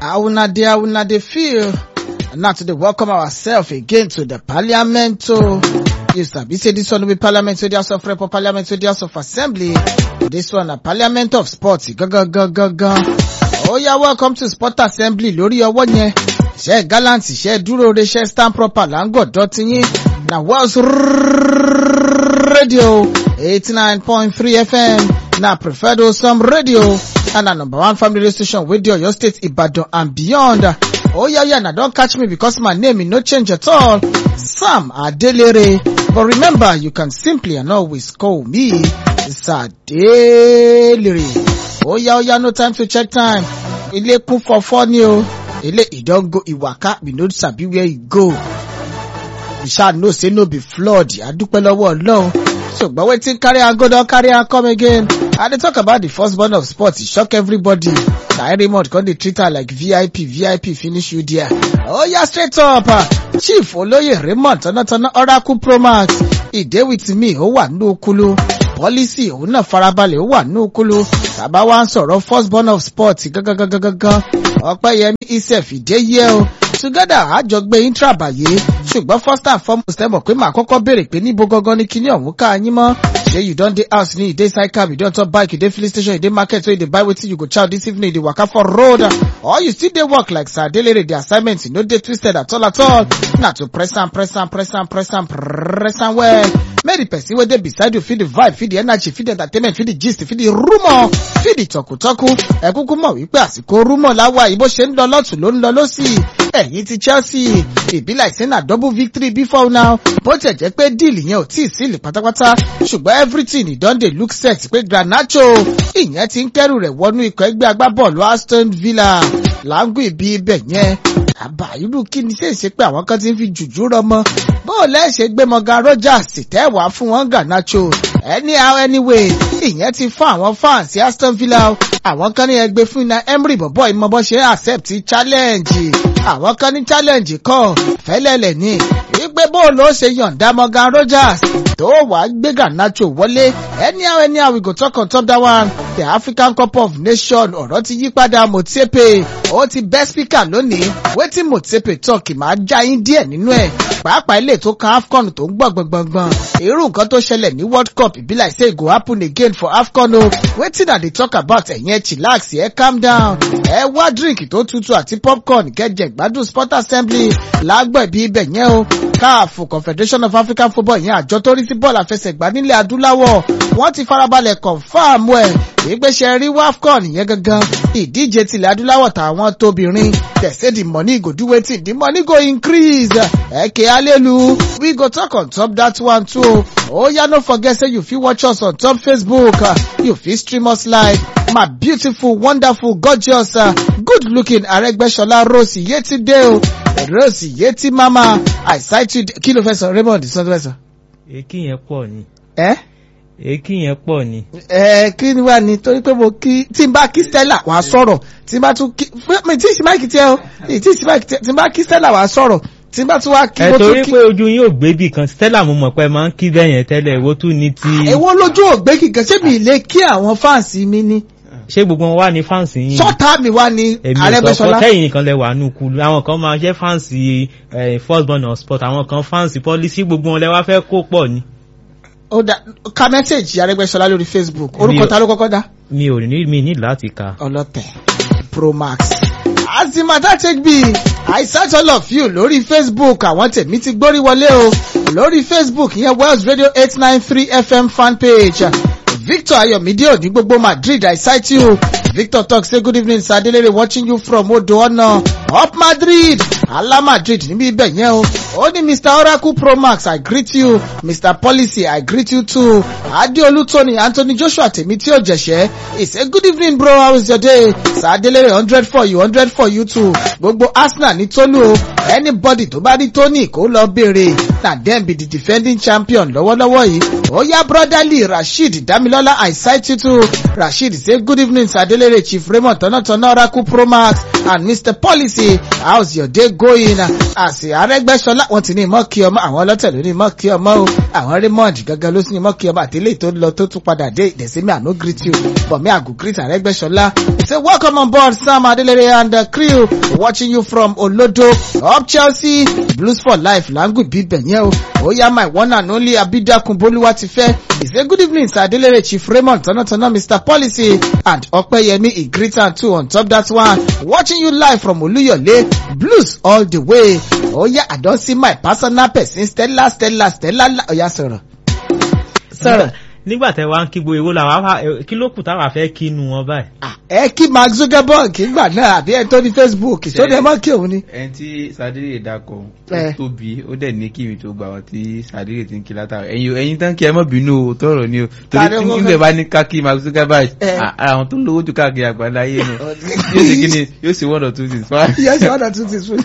How una dey, how una dey feel? Now to dey welcome ourselves again to the parliament. Oh. You sabi say this one will be parliament to the House of Rep or parliament to the House of Assembly. This one na parliament of sports. Gangan gangan gan. Oh yeah, welcome to sport assembly lórí ọwọ́ yẹn. Iṣẹ́ gallant, iṣẹ́ dúró re, iṣẹ́ stand proper là ń gọ̀dọ̀ ti yín. Na Wells Radio 89.3 FM. Na preferred Osam Radio. And na number one family radio station wey dey Oyo State, Ibadan and beyond. Oh yeah, yeah, now don't catch me because my name is no change at all. Sam Adelere. But remember, you can simply and always call me Sadelere. Oh yeah, oh yeah, no time to check time. Ilé kún fọ́fọ́ ni o. Ilé e don go Iwaka, we no sabi where e go. We shall know say no be flood. Adúpẹ́ lọ́wọ́ Ọlọ́run. ṣùgbọ́n wetin carry am go don carry am come again. I dey talk about the first born of sports, e shock everybody. Na Raymond come dey treat her like VIP, VIP finish you there. Oh yeah, straight up. Uh, Chief Olóyè Raymond Tọ́nátọ́ná Oracle Promax. He dey with me, ó wà ní okulu. Policy òun náà farabalẹ̀ ó wà ní okulu. Tàbá wá ń sọ̀rọ̀ first born of sports gangan. Ọpẹ́yẹmí Isef ìdéyẹ o together àjọ gbé intra bàyè ṣùgbọ́n first and foremost ẹ mọ̀ pé màá kọ́kọ́ béèrè pé níbo gangan ni kíní ọ̀hún ká yín mọ́ ṣé you don dey house ni you dey side cab you don top bike you dey filling station you dey market wey you dey buy wetin you go chow this evening you dey waka for road or you still dey work like sir adelere the assignment no dey twisted at all at all na to press am press am press am press am press am well make the person wey dey beside you feel the vibe feel the energy feel the entertainment feel the gist feel the rumour feel the tọkutọku ẹ kúkú mọ̀ wípé àsìkò rumour láwa yìí bó ṣe ń lọ lọ́tún ló ń lọ lọ́sì ẹ̀yìn ti Chelsea ìbí like say na double victory before now bó tẹ̀ jẹ́ pé deal yẹn ò tíì sílì pátápátá ṣùgbọ́n everything e don dey look set pé Garnacho ìyẹn ti ń kẹ́rù rẹ̀ wọnú ikọ̀ ẹgbẹ́ agbábọ́ọ̀lù Aston Villa láńgùn ìbí ibẹ̀ yẹn àbá irú kí ni ṣe é ṣe pé àwọn kan ti ń fi jùjú rọmọ bó lẹ́ẹ̀ṣẹ̀ gbé Morgan Rogers tẹ́wàá fún wọn Garnacho anyhow anyway ìyẹn ti fún àwọn fans Aston Villa àwọn kan ní ẹgbẹ́ fún iná Emery bọ̀bọ̀ ìmọ̀bọ̀ ṣe accept challenge àwọn kan ní challenge kọ́ fẹ́lẹ́lẹ̀ ní wípé bóòlù ó ṣe yọ̀ǹda Morgan Rogers tó wàá gbé Garnacho wọlé anyhow anyhow we go talk on top that one the African Cup of Nations ọ̀rọ̀ ti yí padà Motsepe ó ti bẹ́ speaker lónìí wetin Motsepe talk máa já yín díẹ̀ nínú ẹ̀ pàápàá ilé tó kan AFCON tó ń gbọ̀ gbọ̀ngbọ̀ngbọ̀n irú nǹkan tó ṣẹlẹ̀ ní World Cup e be like say e go happen again for AFCON o wetin I dey talk about ẹ̀yin ẹ̀ chillax ẹ̀ calm down ẹ wá drink tó tutù àti popcorn kẹjẹ gbádùn sport assembly lágbọ̀ ibi ibẹ̀ yẹn o CAF Confederation of African Football yẹn àjọ tó rí sí bọ́ọ̀lù àfẹsẹ̀gbá nílẹ̀ adúláwọ̀ wọ́n ti farabalẹ̀ confam ẹ̀ ìgbésẹ̀ rí WAFCON yẹn gangan ìdíje tilẹ̀ adúláwọ̀ tàwọn tóbìnrin they say the money go do wetin the money go increase ẹ̀kẹ́ alelu we go talk on top that one too oh yeah no forget say you fit watch us on top Facebook you fit stream us live my beautiful wonderful gorgeous uh, good looking Arẹ́gbẹ́ṣọlá Rose Yétúndé o Rose Yétí mama I cite you kí ló fẹ́ sọ Raymond sọ́dọ̀ èkì yẹn pọ̀ ni. ẹ́ èkì yẹn pọ̀ ni. ẹ kí ni wà ní torí pé mo kí tí n bá kí Stella wàá sọ̀rọ̀ tí n bá tún kí mi tí ì sí máìkì tiẹ̀ o tí ì sí máìkì tiẹ̀ tí n bá kí Stella wàá sọ̀rọ̀ tí n bá tún wá kí ẹ mo tún torí kí. pé ojú yín ò gbé bì kan Stella mo mọ̀ pé máa ń kí bẹ́ẹ̀ yẹn tẹ́lẹ̀ èwo tún ni ti. èwo lójú ògbé kíkan ṣé mi lè kí àwọn fáǹsì mi ní ṣé gbogbo wọn wà ní fáǹsì yín. sọ́tà mi wá ní èmi ò sọ Arẹ́gbẹ́ṣọlá pé kẹ́yìn nìkan lẹ wà nù kulu àwọn kan máa jẹ́ fáǹsì first born of sport àwọn kan fáǹsì policy gbogbo wọn lẹ wá fẹ́ kó pọ̀ ni. ó dá ka mẹ́sẹ̀gì Arẹ́gbẹ́ṣọlá lórí Facebook Mi orúkọ ò- ta ló kọ́kọ́ dá mi ò ní mi ní láti kà. ọlọ́tẹ̀ Promax. as the matter take be I search all of you lórí Facebook àwọn tèmi ti gbórí wọlé o lórí Facebook yẹn Wells Radio eight nine three FM fan page Victor Ayomide òní gbogbo Madrid I cite you Victor talk say good evening Sir Adelere watching you from Odo Ọ̀nà up Madrid ala Madrid níbi ibẹ̀ yẹn o ó ní Mr Oracle Promax I greet you Mr Policy I greet you too Adeolu Tony Anthony Joshua tèmi tí ò jẹ̀ṣẹ́ he say good evening bro how is your day Sir Adelere hundred for you hundred for you too gbogbo Arsenal ní Tolu o anybody tó bá rí Tony kó lọ béèrè na dem be the defending champion lọ́wọ́lọ́wọ́ yìí Oya brotherly Rasheed Damilola I cite you too. Rasheed say good evening Sir Adelere Chief Raymond Tonatona Oracle Pro Max and Mr Policy how's your day going? Àsì Arẹ́gbẹ́ṣọlá wọ́n ti ní ìmọ̀ kí ọmọ àwọn ọlọ́tẹ̀ ló ní ìmọ̀ kí ọmọ o. Àwọn Raymond gangan ló sì ní ìmọ̀ kí ọmọ àtẹlẹ́ tó lọ tó tún padà dé ìdẹ̀símí àná greet you but me I go greet Arẹ́gbẹ́ṣọlá. Say welcome on board Sam Adelere and the crew watching you from Olodo up Chelsea Blues for life language bíbẹ̀ yẹn o. Oya my one and only Abidakun Boluwa ti fẹ́. He say good evening Sir Adelere Chief Raymond Tonatona Mr Policy and Opeyemi he greet am too on top that one. Watching you live from Oluyole Blues all the way. Oya I don see my personal person Stella Stella Stella Oya sọ̀rọ̀. Sọ̀rọ̀. nígbà tẹ wá ń kí gbogbo èwo làwa wá kí ló kù táwa fẹ́ kí nu wọn báyìí. Ah, Ẹ kí Mark Zuckerberg gbà náà àbí ẹ tó ní Facebook tó ní ẹ mọ́ kí òun ni. ẹni tí sadire dakọ Eh. ó tóbi ó dẹ̀ ní kí mi tó gbà wọ́n tí sadire ti ń kí látara ẹ̀yin ẹ̀yin tán kí ẹ mọ̀ bínú o tọrọ ni o Ta torí ni tí ó nígbà bá ní kákí mark zuckerberg Eh. à- ara àwọn tó lówó jù káàkiri àgbáńlá ayé nu yóò sì kí ni yóò sì one or two things wá. Yes, one or two things fún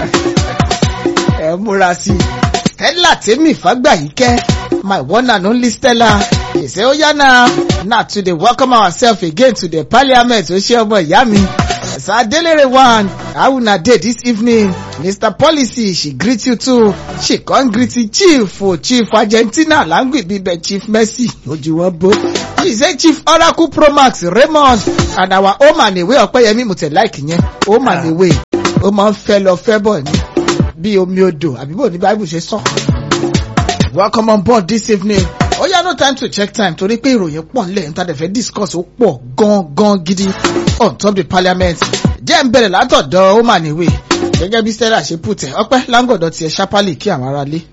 ẹ múra sí i. Stella Temi Fagbayike, my one and only Stella. He say, oh yeah now, now to the welcome ourselves again to the parliament. O ṣe ọmọ ìyá mi. Sir Adelere one, how una dey this evening? Mr Policy, she greet you too. She come greet you chief o chief Argentina language bíbẹ̀ chief Messi. Ojú wọn bó. She say chief Oracle Pro Max Raymond and our home and away Ọpẹ́yẹmí mo tẹ̀ láìkì yẹn. Home and away. Ó máa ń fẹ́ lọ fẹ́ bọ̀ ni bí omi odò àbí bò ní bible ṣe sọ. welcome on board this evening. ó yá no time to check time torí pé ìròyìn pọ̀ nílẹ̀ níta dẹ̀ fẹ́ discuss ó pọ̀ gan-gan gidi on top the parliament. jẹ́ ń bẹ̀rẹ̀ látọ̀dọ̀ ó mà níwè gẹ́gẹ́ bí stella ṣe put ẹ̀ ọpẹ́ láńgọ̀dọ̀ tiẹ̀ ṣápálì kí àwọn aráalé.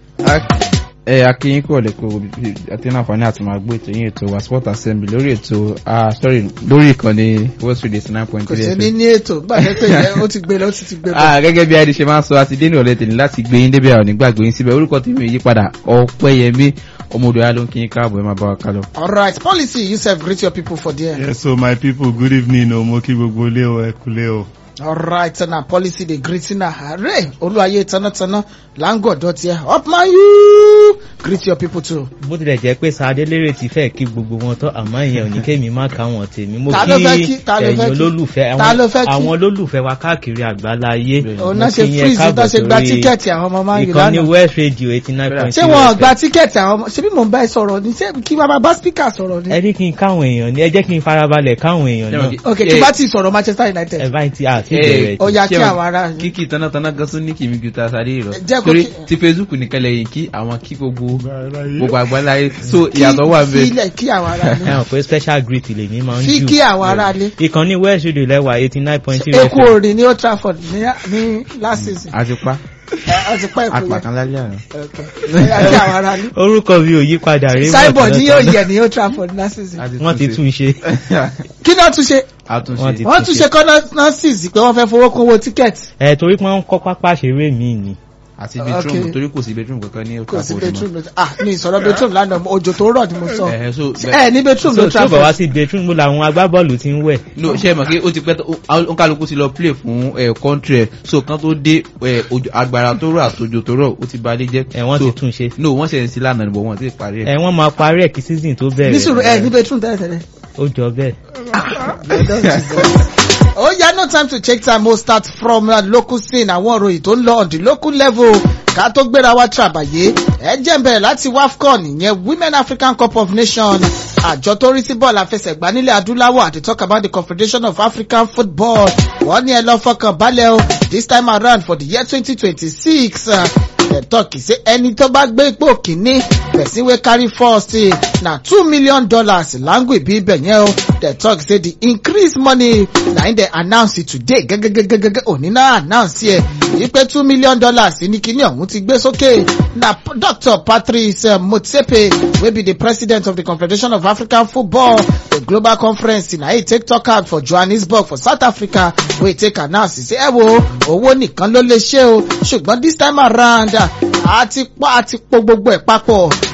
ẹ akínyín kúrò lẹ́kọ̀ọ́ àti náàfààní àti máa gbé ètò yín ètò wa sport assembly lórí ètò ah sorry lórí ìkànnì west radio eighty nine point kò three sí fm. ní ní ètò gbàgbé pé ìyẹn ó ti gbé lọ ó sì ti gbé bọ̀. Ah, gẹ́gẹ́ bí adi ṣe máa ń sọ àti dénú ọ̀lẹ́ tèmi láti gbé yín débẹ̀ àwọn nígbàgbé yín síbẹ̀ orúkọ tí mi yí padà ọ̀pẹ́yẹmí ọmọdé wa ló ń kí yín káàbọ̀ ẹ máa bá wa kálọ. alright policy you sef greet your people for there. Yes, so my people, good evening. O mo kí gbogbo ilé o, ẹ kúlé o. alright na policy dey greet na ààrẹ olúwayé tanátaná láńgọ̀dọ̀ tiẹ̀ up man you greet your people too. bó tilẹ̀ jẹ́ pé sadélérè ti fẹ́ kí gbogbo wọn tán àmọ́ ìyẹn ò ní kémi má ká wọn tèmi mo Ta ló fẹ́ kí? Ta ló fẹ́ ẹ̀yin kí? olólùfẹ́ Ta ló fẹ́ kí? àwọn olólùfẹ́ wa káàkiri àgbálá ayé òun náà ṣe freeze tó ṣe gba tíkẹ́ẹ̀tì àwọn ọmọ máa ń yù ìkànnì lánàá. west radio eighty nine point ṣé wọn ò gba tíkẹ́ẹ̀tì àwọn ọmọ ṣé bí mò ń bá ẹ sọ̀rọ̀ ni ṣé kí wọ́n máa bá spíkà sọ̀rọ̀ ni. ẹ ní kí n káwọn èèyàn ní ẹ jẹ́ kí n farabalẹ̀ káwọn èèyàn náà ok tí bá ti sọ̀rọ̀ Manchester United. ẹ bá ti àti Eh, ìbẹ̀rẹ̀ ó yá kí Ṣé àwọn ará yín. kíkì tanátaná gan tún ní kìmí ju ta sáré rọ Jẹ́ kó torí kí- ti facebook nìkan lẹ́yìn kí àwọn kí gbogbo Gbàgbé. gbogbo àgbáláyé so ìyàtọ̀ wà Kí- bẹ́ẹ̀. kílẹ̀ kí àwọn ará ẹ yín. hàn pé special greet lèmi máa ń fi jù kí àwọn ará ilé. ìkànnì west radio lẹ́wà eighty nine point three eku orin ní Old Trafford ní ní last season. àti pa ẹ ọ ti pẹ́ èkó yẹn. apàkan lálẹ́ àná. Ok. Ó yá kí àwọn ará ilé. orúkọ mi ò yí padà rí Cyborg ní yóò yẹ ní Old Trafford last season. wọ́n ti tún ṣe kí náà tún ṣe Wọ́n àtúnṣe ti- wọ́n tún ṣe kọ́nọ́sìs pé wọ́n fẹ́ fowó kún owó tíkẹ́ẹ̀tì. ẹ torí pé wọ́n ń kọ́ pápá ṣeré mi ni àti Okay. bedroom torí kò sí bedroom kankan ní kò sí Old Trafford bedroom lọ ah ní ìsọ̀rọ̀ bedroom lánàá òjò tó rọ̀ ni mo sọ. mọ́. Eh, so ẹ ní bedroom so ló tí ó bọ̀ wá Trafford. sí bedroom mo làwọn agbábọ́ọ̀lù ti ń wẹ̀ no ṣe mọ̀ pé ó ti pẹ́ tó ó kálukú ti lọ play fún ẹ̀ country ẹ̀ so kan tó dé ẹ̀ òjò- agbára tó rọ̀ àtòjò tó rọ̀ ó ti balẹ̀ jẹ́. ẹ wọ́n So, ti tún ṣe no wọ́n ṣe ń sí lánàá níbo wọ́n ti parí ẹ ẹ̀. wọ́n máa parí ẹ̀ kí season tó bẹ̀rẹ̀ ní sùúrù ẹ ní bedroom tẹ́lẹ̀ tẹ́lẹ̀. ó jọ bẹ́ẹ̀. Oh yeah, no time to check time. We'll start from uh, local scene. Àwọn òròyìn tó ń lọ on the local level. Ká tó gbéra wá tràbàyé. Ẹ jẹ́ ń bẹ̀rẹ̀ láti WAFCON ìyẹn Women African Cup of Nations. Àjọ tó rí sí bọ́ọ̀lù àfẹsẹ̀gbá nílẹ̀ adúláwọ̀ àti talk about the Confederation of African Football. Wọ́n ní ẹ lọ fọkàn balẹ̀ o. This time around for the year twenty twenty six. Dem talk say ẹni tó bá gbé ipò kìíní person wey carry first eh, na two million dollars language bí ibẹ̀ yẹn o. Dem talk say the increase money na im dem announce it today gẹ́gẹ́gẹ́gẹ́gẹ́ òní náà announce ẹ̀ wípé two million dollars ní kíní ọ̀hún ti gbé sókè na P- Dr. Patrice uh, Motsepe wey be the president of the Confederation of African Football the global conference na e take talk out for Johannesburg for South Africa wey take announce say ẹ wo owó nìkan ló lè ṣe o ṣùgbọ́n this time around a ti pa a ti po gbogbo ẹ̀ papọ̀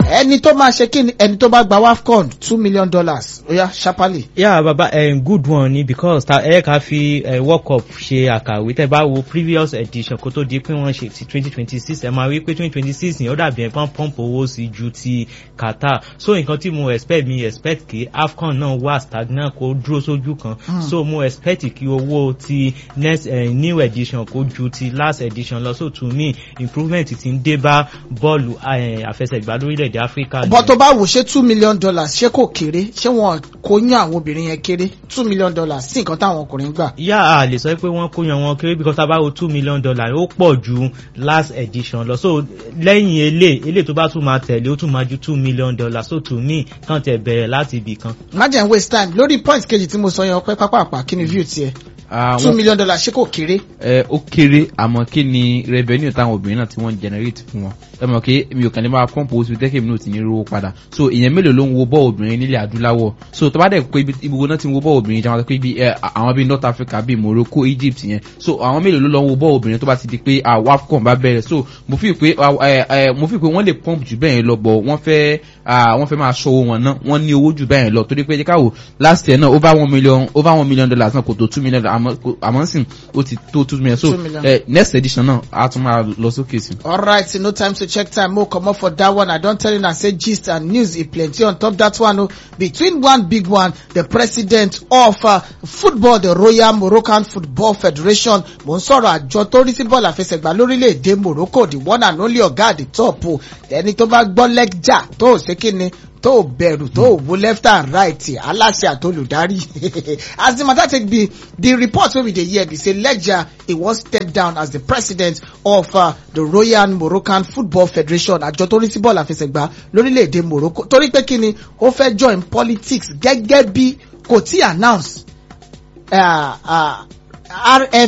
ẹni tó máa ṣe kí ni ẹni tó bá gba wafcon two million dollars oya sharply. yeah baba um, good one ni because ta ẹ ká fi uh, world cup ṣe àkàwé tẹ bá wo previous edition kó tó di pé wọ́n ṣe ti twenty twenty six ẹ máa rí pé twenty twenty six yẹn ó dàbí ẹ̀ pọ́n pọ́ǹpù owó sí ju ti qatar so nǹkan tí mo expect mi expect kí afcon náà wà stagnant kó dúró sójú kan Hmm. so mo expect kí owó ti next uh, new edition kó ju ti last edition lọ so to me improvement ti ń dé bá bọ́ọ̀lù uh, àfẹsẹ̀gbá lórílẹ̀‐èdè áfíríkà bọ́ tó bá wò ṣé two million dollars ṣé kò kéré ṣé wọn kò yán àwọn obìnrin yẹn kéré two million dollars sí nǹkan táwọn ọkùnrin gbà. yá a lè sọ pé wọ́n kó yan wọn kéré because tá a bá wo two million dollar ó pọ̀ ju last edition lọ so lẹ́yìn elé elé tó bá tún máa tẹ̀lé ó tún máa ju two million dollar so to me kàn tẹ̀ bẹ̀rẹ̀ láti ibì kan. má jẹ́ n waste time lórí point kejì tí mo sọ yẹn ọpẹ́ pápápá kí ni view tiẹ̀ two àwọn million dollars ṣé kò kéré. ẹ ó kéré àmọ́ kí ni revenue táwọn obìnrin náà tí wọ́n ń generate fún wọn ẹ mọ̀ pé mi ò kàn lè máa pump owó sí tẹ́kẹ̀ mi náà ti ní rówó padà so ìyẹn mélòó ló ń wo bọ́ọ̀ obìnrin nílẹ̀ adúláwọ̀ so tó bá dẹ̀ pé ibi gbogbo náà ti ń wo bọ́ọ̀ obìnrin jẹ́ wọn pé ibi ẹ àwọn bíi north africa bíi morocco egypt yẹn so àwọn mélòó ló lọ ń wo bọ́ọ̀ obìnrin tó bá ti di pé wafcon bá bẹ̀rẹ̀ so mo fi pé ẹ ẹ mo fi pé wọ́n lè pump jù bẹ́ẹ̀ lọ bọ̀ wọ́n fẹ́ wọ́n fẹ́ máa ṣọwọ́ wọn náà wọ́n ní owó jù bẹ́ẹ̀ lọ torí pé jẹ́ káwọ́ last year náà over one million over one million dollars náà kò tó two million àmọ́ àmọ́ sìn ó ti tó two million so Two million. uh, next edition náà a tún máa lọ sókè sí. alright no time to check time mo comot for that one i don tell una say gist and news e plenty on top that one o between one big one the president of uh, football the royal moroccan football federation mo ń sọ̀rọ̀ àjọ tó rí sí bọ́ọ̀lù àfẹsẹ̀gbá lórílẹ̀‐èdè morocco the one and only ọ̀gá at the top o ẹni tó bá gbọ́ lẹ́jà tó ò ṣe kí ni tó ò bẹ̀rù tó ò wo left and right aláṣẹ àtolùdarí as the matter take be the report wey we dey hear be say leja e wan step down as the president of uh, the royal moroccan football federation àjọ tó rí sí bọ́ọ̀lù àfẹsẹ̀gbá lórílẹ̀‐èdè morocco torí pé kí ni ó fẹ́ join politics gẹ́gẹ́ bí kò tí announce uh, uh, rf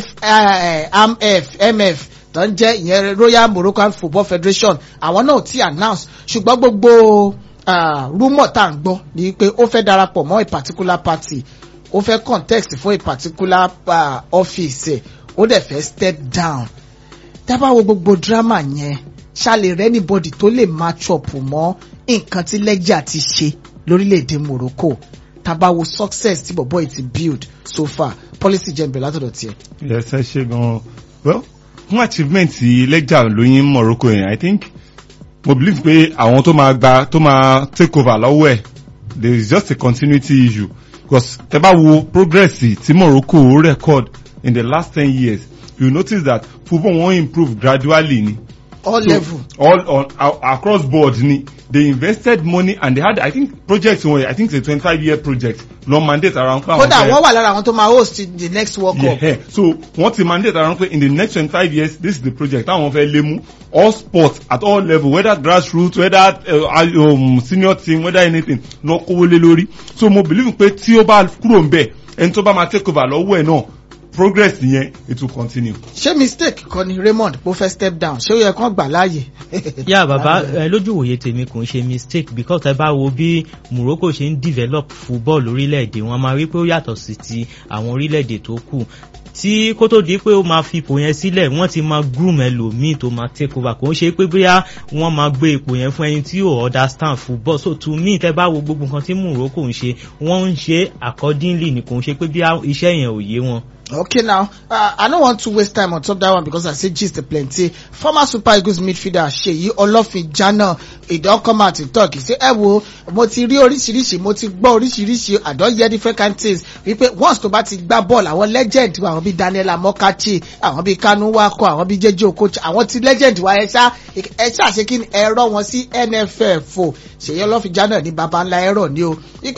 uh, mf mf tó ń jẹ́ ìyẹn royal moroccan football federation àwọn náà ti announce ṣùgbọ́n gbogbo uh, rumour tá à ń gbọ́ ni pé ó fẹ́ darapọ̀ mọ́ a particular party ó fẹ́ context fún a particular uh, office ẹ̀ ó dẹ̀ fẹ́ step down dábàá wo gbogbo drama yẹn ṣàlè rẹ anybody tó lè match up mọ́ nǹkan tí lẹ́jà ti ṣe lórílẹ̀‐èdè morocco tábà wo success tí bọ̀bọ̀ yìí ti build so far policy jẹ́ nbẹ̀ látọ̀dọ̀ tiẹ̀. yes ẹ ṣe gan well fún achievement lẹ́jà lóyún morocco yẹn i think mo believe pé àwọn tó máa gba tó máa take over lọ́wọ́ ẹ̀ there is just a continuity issue because tẹ bá wo progress tí morocco record in the last ten years you notice that football wan improve gradually ni. all So, level. all on uh, across board ni they invested money and they had i think project wọn i think it's a twenty-five year project long mandate around. pé àwọn kódà fẹ́- wọ́n wà lára àwọn tó máa host the next world cup. yeah. so wọ́n ti mandate around pé in the next twenty-five years this is the project táwọn fẹ́ lé mú all sports at all level whether grassroots whether uh, um, senior team whether anything lọ kówó lé lórí so mo believe pé tí ó bá kúrò ń bẹ̀ ẹni tó bá máa take over lọ́wọ́ ẹ̀ náà progress yẹn it will continue. ṣé mistake kọ́ ni raymond bó fẹ́ step down ṣé ó yẹ kán gbà láàyè. yá bàbá ẹ lójú òye tèmi kò ń ṣe mistake because ẹ bá wo bí morocco ṣe ń develop football lórílẹ̀‐èdè wọn máa rí pé ó yàtọ̀ sí ti àwọn orílẹ̀‐èdè tó kù tí kó tó di pé ó máa fi ipò yẹn sílẹ̀ wọ́n ti máa groom ẹlòmíì tó máa take over kò ń ṣe pé bóyá wọ́n máa gbé ipò yẹn fún ẹni tí ò understand football so to me tẹ́ bá wo gbogbo nǹkan tí morocco ń ṣe wọ́n ń ṣe accordingly ni kò ń ṣe pé bí iṣẹ́ yẹn ò yé wọn. Okay now, uh, I don't want to waste time on top that one because I say gist plenty. Former Super Eagles midfielder Seyi Olofinjana, he don come out to talk. He say, ẹ wo, mo ti rí oríṣiríṣi, mo ti gbọ́ oríṣiríṣi, I don hear different kind things. Wípé once tó bá ti gbá bọ́ọ̀lù, àwọn legend wa, àwọn bíi Daniel Amokachi, àwọn bíi Kanu Wako, àwọn bíi Jeje Okocha, àwọn ti legend wa ẹ ṣá, ẹ ṣá ṣe kí ni ẹ̀rọ wọn sí NFF o. Seyi Olofinjana ní baba ńlá ẹ̀rọ ni o.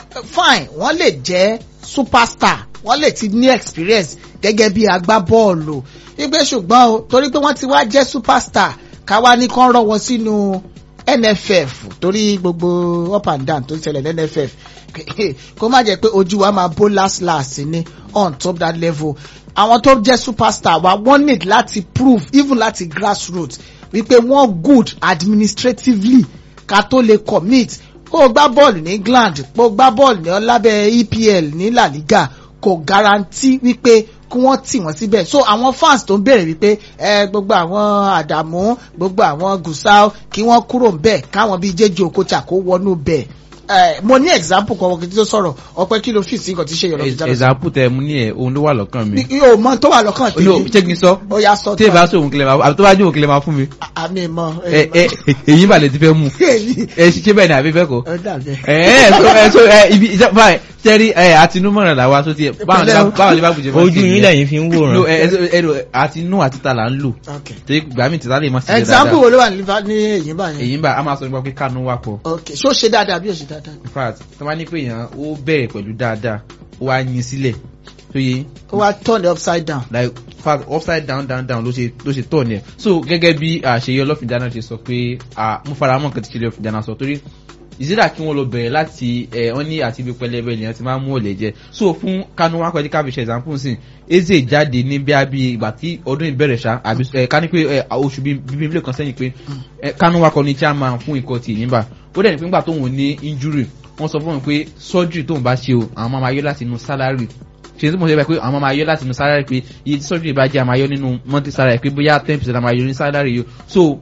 Fine, wọ́n lè jẹ́ superstar wọ́n lè ti ní experience gẹ́gẹ́ bí agbábọ́ọ̀lù wípé ṣùgbọ́n o torí pé wọ́n ti wá jẹ́ superstar káwá ní kán rọ́ wọn sínú nff torí gbogbo up and down tó ń ṣẹlẹ̀ ní nff kó má jẹ́ pé ojú wa máa bó last last ní on top that level àwọn tó jẹ́ superstar wa wọ́n need láti prove even láti grassroots wípé wọ́n good administratively ká tó lè commit kó o gbá bọ́ọ̀lù ní england kó o gbá bọ́ọ̀lù ní ọlábẹ́ epl ní la liga kò garanti wípé kí wọ́n tì wọ́n síbẹ̀ so àwọn fans tó ń béèrè wípé ẹ gbogbo àwọn àdàmú gbogbo àwọn gùsà kí wọ́n kúrò ńbẹ̀ káwọn bíi jẹ́jẹ́ òkúta kó wọnú bẹ̀ ẹ mo ní example kan wọ́n kí n tó sọ̀rọ̀ ọpẹ́ kí ló fi sí nǹkan tí ṣe yọ̀rọ̀ fi jáde example tẹ mú ní ẹ ohun ló wà lọ́kàn mi. yóò mọ tó wà lọ́kàn no tèmi ṣé kí n sọ ó yá sọ tí ì bá sọ òun kílẹ̀ máa àbí tó bá jẹ́ òun kílẹ̀ máa fún mi. àmì mọ ẹ ẹ èyí balẹ̀ ti fẹ́ mú ẹ ṣiṣẹ́ bẹ́ẹ̀ ni àbí fẹ́ kọ́. ó dàbẹ̀. ẹ ẹ so ẹ so ẹ ibi ìjọba báyìí sẹ́rí ẹ àtinúmọ̀ràn làwa tó tiẹ̀ báwọn ní bá- báwọn ní bá bùjẹ́ ojú yín lẹ́yìn fi ń no wòran. ẹ ẹ so ẹ ro àtinú àti ta là ń lò Okay. torí gbà mí tìta lè má ṣiṣẹ́ example dáadáa wo ló wà ní liver ní èyí báyìí. èyí ń bá a máa sọ nípa pé kánú wà pọ̀ ok ṣó ṣe dáadáa bí ó ṣe dáadáa. in fact tí wọ́n bá ní pé èèyàn ó bẹ̀rẹ̀ pẹ̀lú dáadáa ó wá yin sílẹ̀ tó yẹ ó wá turn it upside down. like fact upside down down down ló ṣe ló ṣe tọ̀ ní ẹ̀ so gẹ́gẹ́ bí àṣeyọ ọlọ́fìdáná ṣe sọ pé ah, mo fara mọ́ nǹkan tí ṣe ọlọ́fìdáná sọ torí ìsídà kí wọ́n lọ bẹ̀rẹ̀ láti ẹ̀ wọ́n ní àti ibi pẹlẹbẹ ènìyàn ti máa ń mú ọ̀lẹ̀ jẹ so fún kánú wá pẹ̀lú káfíṣẹ́ example sí eze jáde ní bí abí ìgbà tí ọdún ìbẹ̀rẹ̀ ṣá àbí ẹ̀ ká ní pé ẹ̀ oṣù bíi bíi mílíọ̀nù kan sẹ́yìn pé ẹ̀ kánú wá kọ́ ní chairman fún ikọ̀ tì nígbà ó dẹ̀ ní pé nígbà tóun ní injury wọ́n sọ fún mi pé surgery tóun bá ṣe o àwọn máa máa yọ láti inú salary ṣe tí mo ṣe bá pé àwọn máa yọ láti inú salary pé iye tí surgery bá jẹ́ àmà yọ nínú monthly salary pé bóyá ten percent àmà yọ ní salary yìí so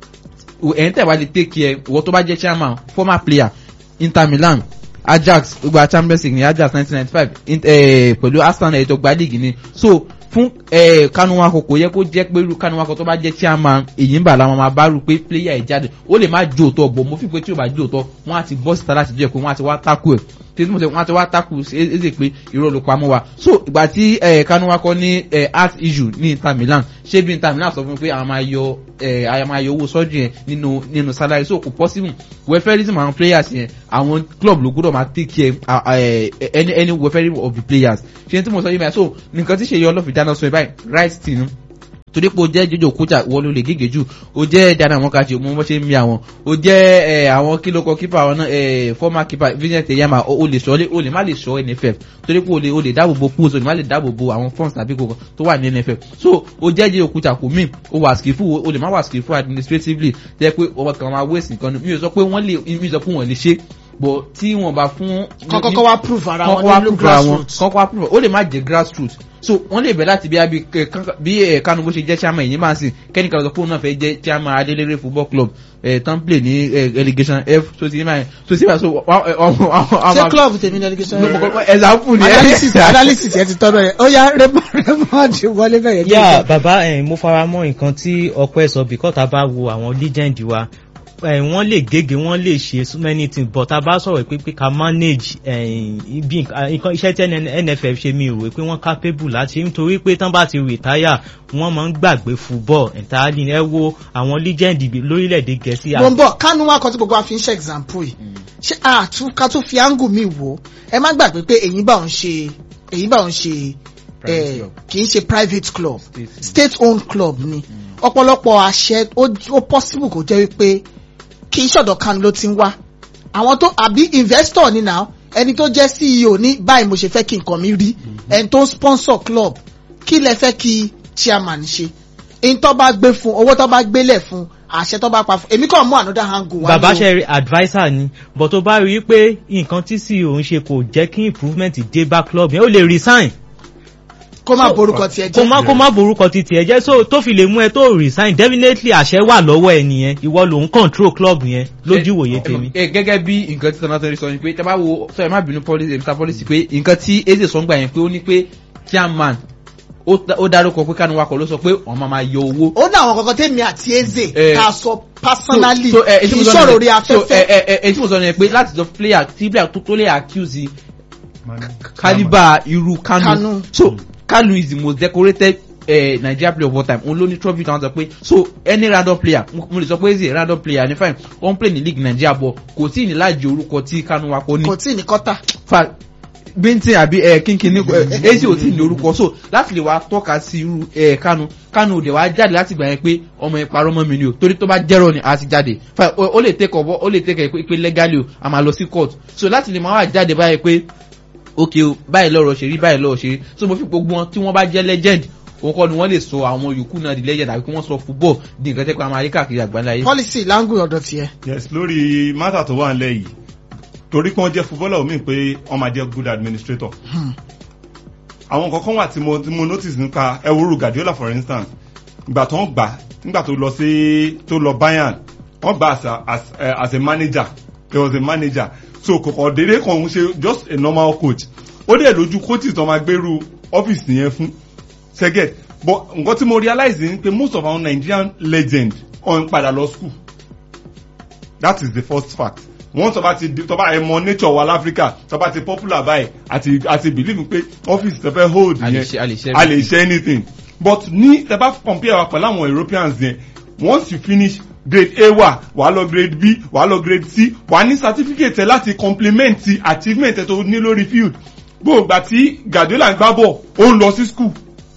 ẹ̀yìn tẹ̀ wá lè take care ìwọ tó bá jẹ́ chairman former player inter milan ajax gbogbo champions league ní ajax nineteen ninety five pẹ̀lú arsenal ètò gba league ni so fún eh, kanuwako kò yẹ kó jẹ́ pé irú kanuwako tó bá jẹ́ chairman èyí ń bà láwọn máa bá rú pé player ẹ̀ jáde ó lè má jó òótọ́ bọ̀ mo fi pé tí ò bá jó òótọ́ wọ́n á ti bọ́ síta láti jẹ́ pé wọ́n á ti wá tákù ẹ̀ tí mo sọ wọ́n á ti wá tákù ẹ̀ẹ́dẹ̀ pé irọ́ ló pamọ́ wa so ìgbà tí eh, kanuwako ní eh, heart issue ní inter milan ṣé bí inter milan sọ fún mi pé àwọn máa yọ eh, àwọn máa yọ owó sọ́jú yẹn nínú nínú salary so kò possible welfareism àwọn players yẹn àwọn club ló gbọ́dọ̀ máa take care ah, eh, any any welfare of the players ṣe tí mo sọ yìí báyìí so nǹkan tí ṣe yọ ọlọ́fin dáná sọ yìí báyìí right thing torí pé o jẹ́ jọjọ kújà wọ́n ló lè gègé jù o jẹ́ dáná àwọn kàṣe mo bọ́ ṣe ń mi àwọn o jẹ́ ẹ àwọn kílókọ kípa àwọn náà ẹ former keeper vincent eyama o o lè sọ o lè má lè sọ nff torí pé o lè o lè dáàbò bo pools o lè má lè dáàbò bo àwọn funds tàbí kòkò tó wà ní nff so o jẹ́ jọjọ kújà kò mí o wà skillful o lè má wà skillful administratively jẹ́ pé ọmọ kan máa waste nǹkan mi ò sọ pé wọ́n lè mi ò sọ pé wọ́n lè ṣe bọ̀ tí wọ́n bá fún kọ́kọ́ wá prove ara kọ́kọ́ wọn wá nílùú prove ara wọn grassroots. kọ́kọ́ wá prove ó lè má jẹ́ grassroots so wọ́n lè bẹ̀ láti bí abi bí ẹ̀ kánú bó ṣe jẹ́ chairman yìí máa sìn kẹ́nìkan lọ fóònù náà fẹ́ jẹ́ chairman adéléré football club ẹ̀ tán play ní ẹ̀ relegation f so ti máa so ti máa so ṣé club tèmi ní education example ni analysis analysis yẹn ti tọ́nà yẹn ó yá Raymond Raymond wọlé bẹ̀rẹ̀ ní yà ìgbà. bàbá ẹ̀ mo fara mọ́ nǹkan tí ọpẹ́ sọ because tá a bá wo àwọn legend wa ẹ̀ wọ́n lè gègé wọ́n lè ṣe so many things but tá a bá sọ̀rọ̀ pé pé ká manage ẹ̀, bí nǹkan nǹkan- iṣẹ́ tí NFF ṣe mi rò pé wọ́n capable láti ṣe nítorí pé tán bá ti retire wọ́n máa ń gbàgbé football entirely ẹ wo àwọn legend ibi- lórílẹ̀‐èdè gẹ̀ẹ́sì mo ń bọ̀ kánú wá kan tí gbogbo wa fi ń ṣe example yìí ṣé àtún ká tó fi angle mi wò ẹ má gbàgbé pé èyí bá òun ṣe èyí bá òun ṣe Private eh, club. kì í ṣe private club State. state owned club ni ọ̀pọ̀lọpọ̀ àṣẹ ó ó possible kò jẹ́ wípé kì í ṣọ̀dọ̀ kánú ló ti ń wá àwọn tó àbí investor ni now ẹni tó jẹ́ CEO ní báyìí mo ṣe fẹ́ kí nǹkan mi rí ẹni tó ń sponsor club kí lẹ fẹ́ kí chairman ṣe in tó bá gbé fún owó tó bá gbélẹ̀ fún àṣẹ tó bá pa fún èmi kàn mú another angle wá bàbá ní o. ṣe rí adviser ni but tó bá rí i pé nǹkan tí CEO ń ṣe kò jẹ́ kí improvement dé bá club yẹn ó lè resign kó má borúkọ tiẹ̀ kó jẹ́ má kó má borúkọ ti tiẹ̀ jẹ́ so tó fi lè mú ẹ tó resign definitely àṣẹ wà lọ́wọ́ ẹ nìyẹn ìwọ ló ń control club yẹn lójú ìwòye tèmi. ẹ gẹ́gẹ́ bí nǹkan tí tọ́nà tó ń sọ ni pé tẹ́ bá wo sọ ẹ má bínú policy mr policy pé nǹkan tí eze sọ ń gbà yẹn pé ó ní pé chairman ó dá- ó dárúkọ pé kánú wakọ̀ ló sọ pé wọ́n máa máa yọ owó ó ní àwọn kankan tèmi àti eze Eh, ká sọ personally so, so, eh, kì tí í mo sọ sọ̀rọ̀ ni- orí so, afẹ́fẹ́ eh, eh, eh, eh, tí mo sọ ni pé láti sọ player tí player tó tó lè accuse calibre irú Kanu. kanu so kanu is the most decorated uh, nigeria player of all time òun ló ní trophy tí wọ́n sọ pé so any random player mo mo lè sọ pé eze random player ní fine wọ́n play ní league nigeria bọ̀ kò tí ì ní láàjì orúkọ tí kanu wa kò ní kò tí ì ní kọ́tà fa bíntín àbí ẹ kínkín ní ẹ èsì ò tí ì ní orúkọ so láti lè wá tọ́ka sí irú ẹ kánú kánú òde wá jáde láti gbà yẹn pé ọmọ yẹn parọ́ mọ́ mi ni o torí tó bá jẹ́rọ ni a ti jáde fa ó ó lè tẹ́kọ̀ bọ́ ó lè tẹ́kọ̀ pé pé legally o a máa lọ sí court so láti lè máa wá jáde báyìí pé ok o báyìí lọ́rọ̀ ṣe rí báyìí lọ́rọ̀ ṣe rí so mo fi gbogbo wọn tí wọ́n bá jẹ́ legend òun kọ́ ni wọ́n lè sọ àwọn yòókù náà di legend àbí kí wọ́n sọ football di nǹkan tẹ́ pé a máa rí káàkiri àgbáńlá yìí. policy language ọ̀dọ̀ tiẹ̀ yes lórí mátà tó wà nílẹ̀ yìí torí pé wọ́n jẹ́ footballer omi pé wọ́n máa jẹ́ good administrator àwọn kankan wà tí mo tí mo notice nípa ẹwúrú Guardiola for instance ìgbà tó ń gbà nígbà tó lọ sí tó lọ Bayern wọ́n gbà as a as, uh, as a manager he was a manager so kòkò dédé kan ń ṣe just a normal coach ó dẹ̀ lójú coaches tó máa gbèrú ọ́fíìsì yẹn fún second but nǹkan tí mo realize ni pé most of our Nigerian legend ọ̀n padà lọ school that is the first fact wọ́n tó bá ti tó bá ẹ mọ nature wa láfíríkà tó bá ti popular báyìí àti àti believe pé office tó fẹ́ hold A lè yẹn ṣe- a lè ṣe a lè everything. ṣe anything but ní tẹ bá compare wa pẹ̀lú àwọn Europeans yẹn once you finish grade A wà wà á lọ grade B wà á lọ grade C wà á ní certificate ẹ láti complement ti achievement ẹ tó ní lórí field gbogbo tí Guardiola ń gbá bọ̀ ó ń lọ sí school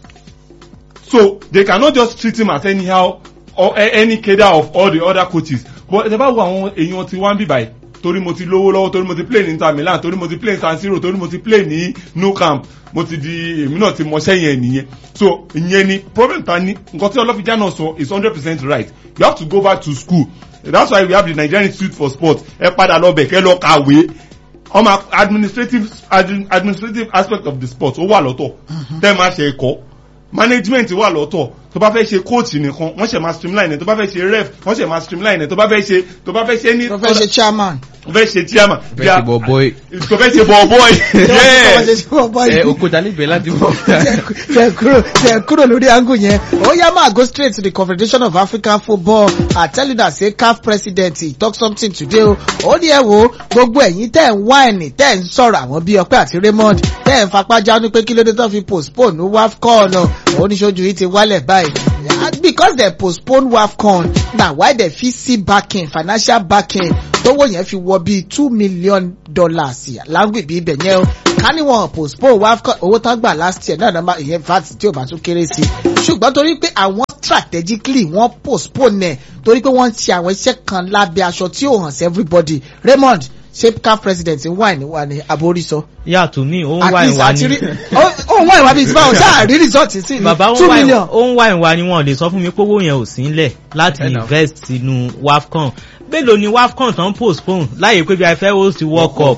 so they cannot just treat him as anyhow or a- any cadre of all the other coaches but ẹ bá wo àwọn èèyàn tí wọ́n ń bì báyìí torí mo ti lówó lọ́wọ́ torí mo ti play ní Inter Milan torí mo ti play ní San Siro torí mo ti play ní Nou Camp mo ti di èmi náà ti mọṣẹ́ yẹn nìyẹn so ìyẹn ni problem ta ni nǹkan tí ọlọ́fíjà náà sọ is hundred percent right you have to go back to school that's why we have the Nigerian Institute for Sport ẹ padà lọ bẹ̀ kẹ́ lọ kàwé ọmọ administrative admin- administrative aspect of the sport ó wà lọ́tọ̀ tẹ́ ẹ máa ṣe ẹ̀kọ́ management wà lọ́tọ̀ tó bá fẹ́ ṣe coach nìkan wọ́n ṣe máa streamline ẹ̀ tó bá fẹ́ ṣe ref wọ́n ṣe máa streamline ẹ̀ tó bá fẹ́ ṣe tó bá fẹ́ ṣe ní tó fẹ́ ṣe chairman. tó fẹ́ ṣe chairman Fẹ́ ṣe ball boy. tó fẹ́ ṣe ball boy tó fẹ́ yes ṣe bọ́ọ̀ ẹ yìí. okòtà níbẹ̀ láti mọ̀. tẹ kúrò tẹ kúrò lórí angle yẹn ó yá máa go straight to the confederation of african football i tell you that say caf president he talk something today o ó ní ẹ wo gbogbo ẹ̀yin tẹ́ ń wáìnì tẹ́ ń sọ̀rọ̀ àwọn bíi ọpẹ́ àti raymond tẹ́ ń fapá jánu pé kí ló dé tó fi postpone wafcon oníṣojú yìí ti wálẹ̀ báyìí because they postpone wafcon na why they fit see backing financial backing tówó yẹn fi wọ bíi two million dollars lágbègbè ibẹ̀ yẹn o ká ní wọn postpone wafcon owó tán gbà last year náà nàmbá ìyẹn vat tí ò bá tún kéré sí ṣùgbọ́n torí pé àwọn strategically wọ́n postpone ẹ̀ torí pé wọ́n ń ṣe àwọn iṣẹ́ kan lábẹ́ aṣọ tí ò hàn sí everybody raymond ṣé caf president ń wà ní wà ní aborísọ. yà tó mí ó ń at wá least ìwà àti rí ni ó ń wá ìwà bíi ti báwọn ṣáà rí result sí bàbá ó ní two ń wá million. ìwà- ó ń wá ìwà ni wọn lè sọ fún mi pé owó yẹn ò sí ńlẹ̀ láti Ẹ nà. invest sínú wafcon mélòó ni wafcon tán postpone láyé pé bí a fẹ́ host world cup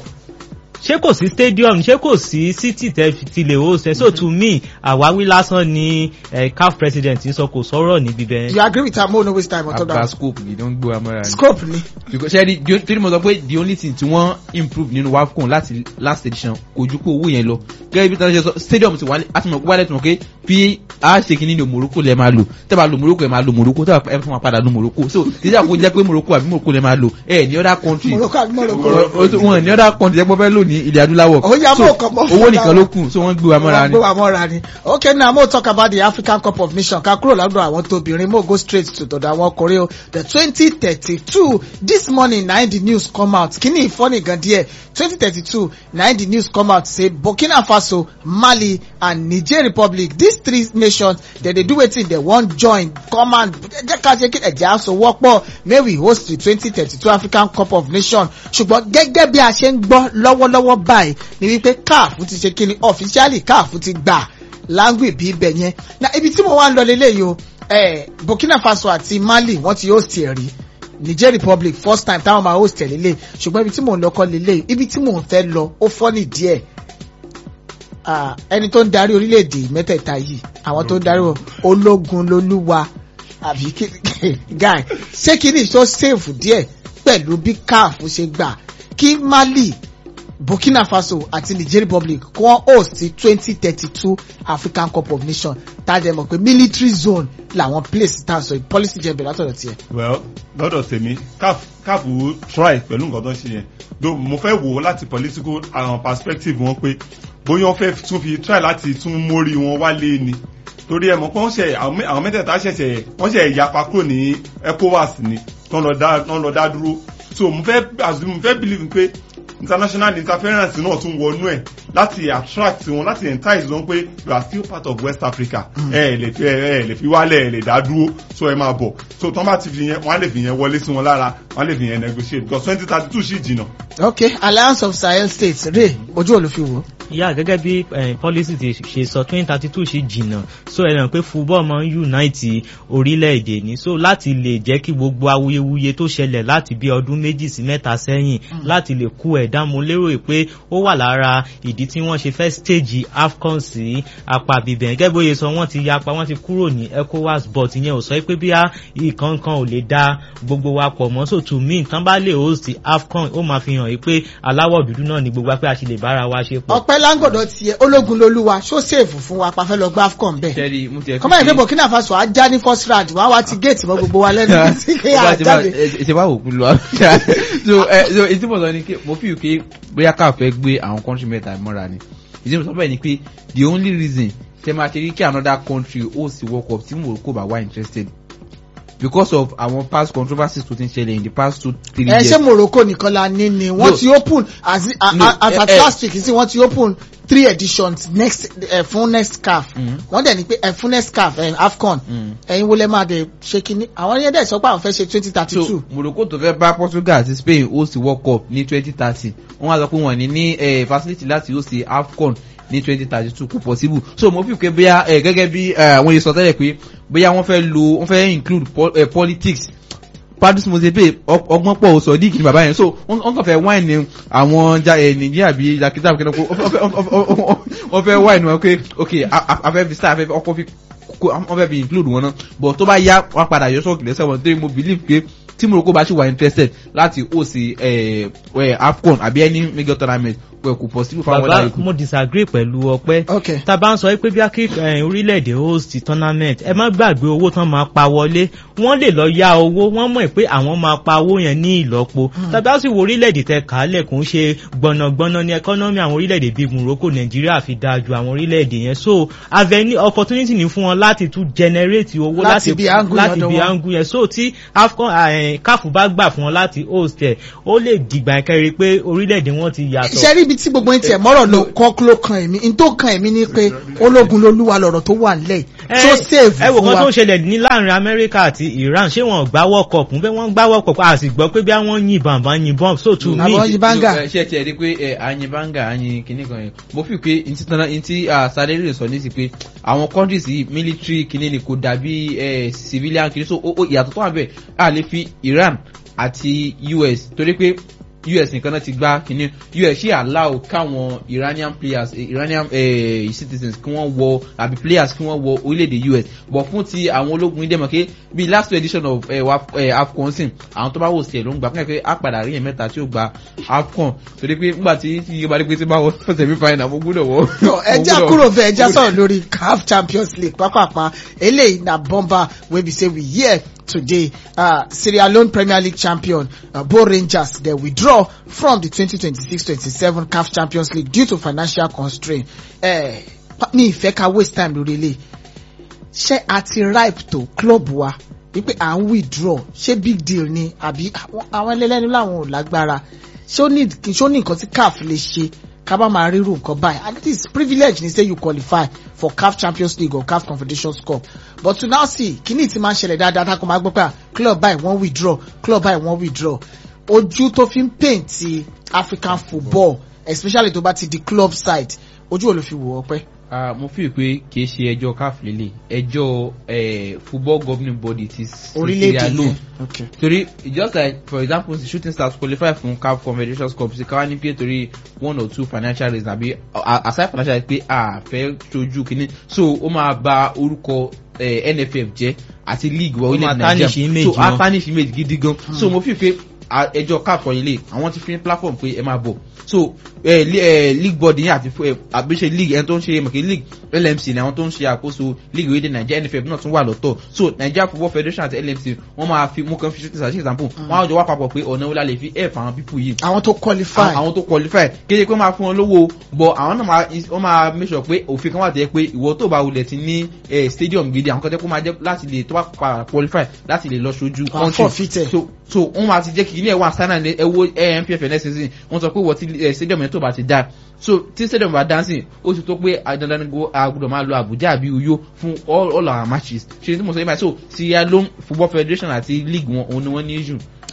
ṣé kò sí stadium ṣé kò sí city tẹ fi ti lè host ẹ so to me àwáwí lásán ni eh, caf president sọ kò sọ̀rọ̀ níbi bẹ́ẹ̀. you agree with am mo no waste time on top àgbà that scope yìí ló ń gbé wa mọ́ra ni. scope ni. because ṣe rí di- torí mo sọ pé the only thing tí wọ́n improve nínú wafcon láti last edition kò ju pé owó yẹn lọ gẹ́gẹ́ bí tàbí ṣe sọ stadium ti wálé àti mọ̀ pé wálé tí mo pé bí a ṣe kí ní morocco lẹ máa lò tẹ́ bá lo morocco ẹ máa lo morocco tẹ́ bá ẹ fún wa padà lo morocco so ìjà kò jẹ́ pé morocco àbí morocco lẹ máa lò ẹ ní other country morocco àbí morocco. wọn ní other country jẹ́ pé wọ́n fẹ́ lò ní ilẹ̀ adúláwọ̀ Ó yá, So, mọ̀ ọkàn mọ́. owó nìkan ló kù so wọ́n gbé wa mọ́ra ni. gbé wa mọ́ra ni. okay now mo talk about the african cup of nations ká kúrò lọ́dọ̀ àwọn tóbìnrin mo go straight to tọ̀dọ̀ àwọn ọkùnrin o the twenty thirty two this morning na the news come out kíní ìfọ́nì gan díẹ̀ twenty thirty two na the news come out say burkina faso mali and niger republic these three nations dem dey do wetin dem wan join come and jẹ́ ká ṣe kí ẹ̀jẹ̀ aṣọ wọ́pọ̀ may we host the twenty thirty two african cup of nations ṣùgbọ́n gẹ́gẹ́ bí a ṣe ń gbọ́ lọ́wọ́lọ́wọ́ báyìí ni wípé caf ti ṣe kíni officially caf ti gbà láńgbè bí ibẹ̀ yẹn na ibi tí mo wá ń lọ lélẹ́yìí o eh, burkina faso àti mali wọ́n ti host ẹ̀ rí niger republic first time táwọn máa host ẹ̀ lélẹ̀ ṣùgbọ́n ibi tí mò ń lọ kọ́ lélẹ̀ ibi tí mò ń fẹ́ lọ ó fọ́ ní díẹ̀ Ah, ẹni tó ń darí orílẹ̀-èdè mẹ́tẹ̀ẹ̀ta yìí àwọn tó ń darí wọn, ológun lolúwa àbí kí- guy ṣé kí ni ìṣó save díẹ̀ pẹ̀lú bí caf ṣe gbà kí mali burkina faso àti niger republic kí wọ́n host twenty thirty two african cup of nations tájẹ́ mọ̀ pé military zone làwọn place tá a sọ yìí policy jẹ́ bẹ̀rẹ̀ látọ̀dọ̀ tiẹ̀. well lọ́dọ̀ tèmi caf caf wo try pẹ̀lú nǹkan tó ń ṣe yẹn though mo fẹ́ wò ó láti political um, perspective wọn pé bóyá wọ́n fẹ́ tún fi try láti tún mórí wọn wálé ni torí ẹ mọ̀ pé wọ́n ṣe àwọn mẹ́- àwọn mẹ́tẹ̀ẹ̀ta ṣẹ̀ṣẹ̀ wọ́n ṣe yapa kúrò ní ecowas ni tán lọ dá tán lọ dá dúró so mo fẹ́ assume mo fẹ́ believe pé international interference náà tún wọnú ẹ̀ láti attract wọn láti entice wọn pé you are still part of west africa ẹ ẹ lè fi ẹ ẹ lè fi wálẹ̀ ẹ lè dá dúró so ẹ máa bọ̀ so tán bá ti fi yẹn wọ́n á lè fi yẹn wọlé sí wọn lára wọ́n á lè fi yẹn negotiate because twenty thirty two sì jìnnà. okay alliance of sahel states rè ojú olùfiwò. yà gẹ́gẹ́ bí eh, policy ti ṣe sọ twenty thirty two ṣe jìnnà so ẹ ràn pé football máa ń unite orílẹ̀-èdè ní so láti lè jẹ́ kí gbogbo awuyewuye tó ṣẹlẹ̀ láti bí ọdún méjì sí mẹ́ta sẹ́yìn láti lè kú ẹ̀dá mo lérò pé ó wà lára ìdí tí wọ́n ṣe fẹ́ stage afcon sí apá bíbẹ̀ gẹ́gẹ́ bóyá sọ wọ́n ti yapa wọ́n ti kúrò ní ecowas but ìyẹn ò sọ pé bí ìkankan ò lè da gbogbo wa pọ̀ mọ́ so to me tán bá lè host afcon ó máa fi hàn yí pé aláwọ̀ dúdú náà ni gbogbo wa pé a ṣe lè bára wa ṣe pọ̀. ọpẹ láńgọdọ tiẹ ológun lolúwa ṣó sèèfù fún wa pàfẹ lọ gbá afcon bẹẹ Jerry, mo ti ẹ̀ fi kọ́mọ̀ ìdí ṣe- burkina faso á já ní first round wá wá ti géètì mọ́ gbogbo wa lẹ́nu sí kí á jáde. ṣe wá òkú lọ so ẹ so ètí mo sọ ni pé mo fi pé bóyá ká fẹ́ gbé àwọn country mẹ́ta mọ́ra ni ìdí mo sọ bẹ́ẹ̀ ni pé the only reason tẹ máa ṣe rí kí another country ó sì world cup tí morocco bá wà interested because of àwọn past controversies tó ti ń ṣẹlẹ̀ in the past two three ẹ years. ṣé morocco nìkan la ní ni wọ́n No. ti open as a- No, a- as eh, at eh. last week sí wọ́n ti open three editions next eh, fún next caf Mhm. wọ́n dẹ̀ ní pé eh, fún next caf eh, afcon Mm. ẹ̀yin wo lẹ máa dẹ̀ ṣe kínní àwọn yẹn dẹ̀ sọ pé àwọn fẹ́ ṣe twenty thirty so two morocco tó fẹ́ bá portugal àti spain host world cup ní twenty thirty wọ́n wá sọ pé wọ́n ní ní eh, facility láti host afcon ní twenty thirty two kò possible so mo fi pé bóyá eh, gẹ́gẹ́ bí eh, àwọn yìí sọ tẹ́lẹ̀ pé bóyá wọ́n fẹ́ lo wọ́n fẹ́ include po eh, politics padus mosepe ọgbọ́n pọ̀ sọ̀díkì ni bàbá yẹn so wọ́n wọ́n kàn fẹ́ wáìnì àwọn ja ẹ̀ nàìjíríà bíi lakita kí wọ́n fẹ́ wáìnì wọn pé ok afẹ́ fi star afẹ́ ọkọ̀ fi kó wọ́n fẹ́ fi include wọn náà but tó bá yá wọ́n padà yọ sọ́ọ̀kì lẹ́sẹ̀ wọn torí mo believe pé tí morocco bá ṣì wà interested láti host eh, eh, afcon àbí any major tournament pẹ̀ kò possible fáwọn ọ̀dà bàbá ikú. mo disagree pẹ̀lú ọpẹ́ ok tá a bá ń sọ pé bí a kí eh, orílẹ̀-èdè host tournament ẹ má gbàgbé owó tán máa pa wọlé wọ́n lè lọ yá owó wọ́n mọ̀ pé àwọn máa pa owó yẹn ní ìlọ́po tàbí a sì wo orílẹ̀-èdè tẹ kàálẹ̀ kò ń ṣe gbọ̀nàgbọ̀nà ní ẹkọ́nọ́mì àwọn orílẹ̀-èdè bíi morocco nàìjíríà fi dáa ju àwọn orílẹ̀-èdè yẹn so avenue opportunity ní fún wọn láti tún generate owó Láti bí angle láti lọ́dọ̀ bí wọn. angle yẹn so tí afcon eh, caf bá gbà fún wọn láti host ẹ̀ ó lè dìgbà kẹrin pé orílẹ̀-èdè wọn ti yàtọ̀ iṣẹ́ ríbi tí gbogbo yín tiẹ̀ mọ́rọ̀ ló kọ́ ló kan èmi n tó kan èmi ni pé ológun lolúwa lọ̀rọ̀ tó wà nílẹ̀ yìí tó save ẹ wò fún kan tó wa ń ṣẹlẹ̀ ní láàrin amẹ́ríkà àti iran ṣé wọn gbá world cup ń bẹ́ wọ́n gbá world cup a sì gbọ́ pé bí wọ́n yìnbọn àbá yìnbọn so to me Àbọ̀ yìnbọn banga. No, eh, ṣe tiẹ̀ di pé ẹ àyìn banga àyìn kìíní kan yẹn mo fi pé ntí tán ntí sáré sọ ní sí pé àwọn countries yìí military kìíní ni kò dàbí eh, civilian kìíní so ó- ó- ìyàtọ̀ tó wà bẹ́ẹ̀ a lè fi iran àti us torí pé us nìkan náà ti gbá kìíní us ṣì allow káwọn iranian players eh, iranian eh, citizens kí wọ́n wọ àbí players kí wọ́n wọ orílẹ̀-èdè us but fún ti àwọn ológun ilé mọ̀ké bíi last edition of eh, Waf- eh, afcon sin àwọn tó bá wò sí ẹ̀ ló ń gbà fún ẹ̀ pé á padà rí yẹn mẹ́ta tí ó gba afcon torí pé nígbà tí tí yíyá bá dé pé tí bá wọ semi final mo gbúdọ̀ wọ. No, ẹja kúrò bẹ́ẹ̀ ẹja sọ̀rọ̀ lórí caf champions league pápápá eléyìí na bomber wey be say we hear today uh, sierra leone premier league champion uh, bo rangers dey withdraw from the 2026-27 caf champions league due to financial constraint eh, pa- mi ìfẹ́ ká waste time lórí eléyìí ṣé a ti ripe tó club wa wípé à ń withdraw ṣé big deal ni àbí àwọn- àwọn ẹlẹ́lẹ́nu làwọn ò lágbára ṣé ó ní ṣé ó ní nǹkan tí caf lè ṣe ká bá máa ríru nǹkan báyìí and it is privilege ni say you qualify for caf champions league or caf confederations cup but to now see kíní tí máa ń ṣẹlẹ̀ dáadáa tá a kò máa gbọ́ pé ah, club báyìí wọ́n withdraw club báyìí wọ́n withdraw ojú tó fi ń paint ti african football especially tó bá ti di club side ojú ò ló fi wò ó pẹ́. Ah, mo fi pé kì í ṣe ẹjọ́ caf lélẹ̀ ẹjọ́ eh, football governing body ti orílẹ̀-èdè Sierra Leone. yẹn okay. torí just like for example the shooting stars qualify fún caf confederations cup ṣe káwá ní pé torí one or two financial reasons àbí a- aside financial pé a fẹ́ sojú kínní so ó máa ba orúkọ eh, nff jẹ́ àti league wa Ó máa orílẹ̀ tarnish nàìjíríà image so a wọn. tarnish image gidi gan so mo fi pé a- ẹjọ́ caf kọ́ ilé àwọn ti fi ní platform pé ẹ máa bọ̀ so eh, li- eh, league body yẹn àti eh, àbíṣe league ẹni tó ń ṣe mọ̀kì league lmc ni àwọn tó ń ṣe àkóso league orílẹ̀ nàìjíríà nff náà tún wà lọ́tọ̀ so nigeria football federation àti lmc wọ́n máa fi mú kan fi shooting stars ṣe example wọ́n á jọ wá papọ̀ pé ọ̀nà wọlé lè fi help àwọn people yìí àwọn tó qualify àwọn tó qualify kéde pé máa fún wọn lówó bọ àwọn náà máa wọ́n máa make sure pé òfin kan wà tẹ́ pé ìwọ tó bá wulẹ̀ ti ní eh, stadium gidi àwọn kan tẹ́ kó máa jẹ́ láti lè tó bá padà qualify láti lè lọ ṣojú Wà á forfeit ẹ̀. so so wọ́n máa ti jẹ́ kí ilé ẹ̀ wà standard ní ẹwọ́ npf next season wọ́n sọ pé wọ́n ti eh, stadium yẹn tó bá ti dá so tí stadium bá dancing ó ti tó pé dandan ni go agbọ́dọ̀ máa lo abuja àbí uyo fún all all our matches ṣe tí mo sọ yìí báyìí so sierra leone football federation àti league wọn òun ni wọ́n ní issue.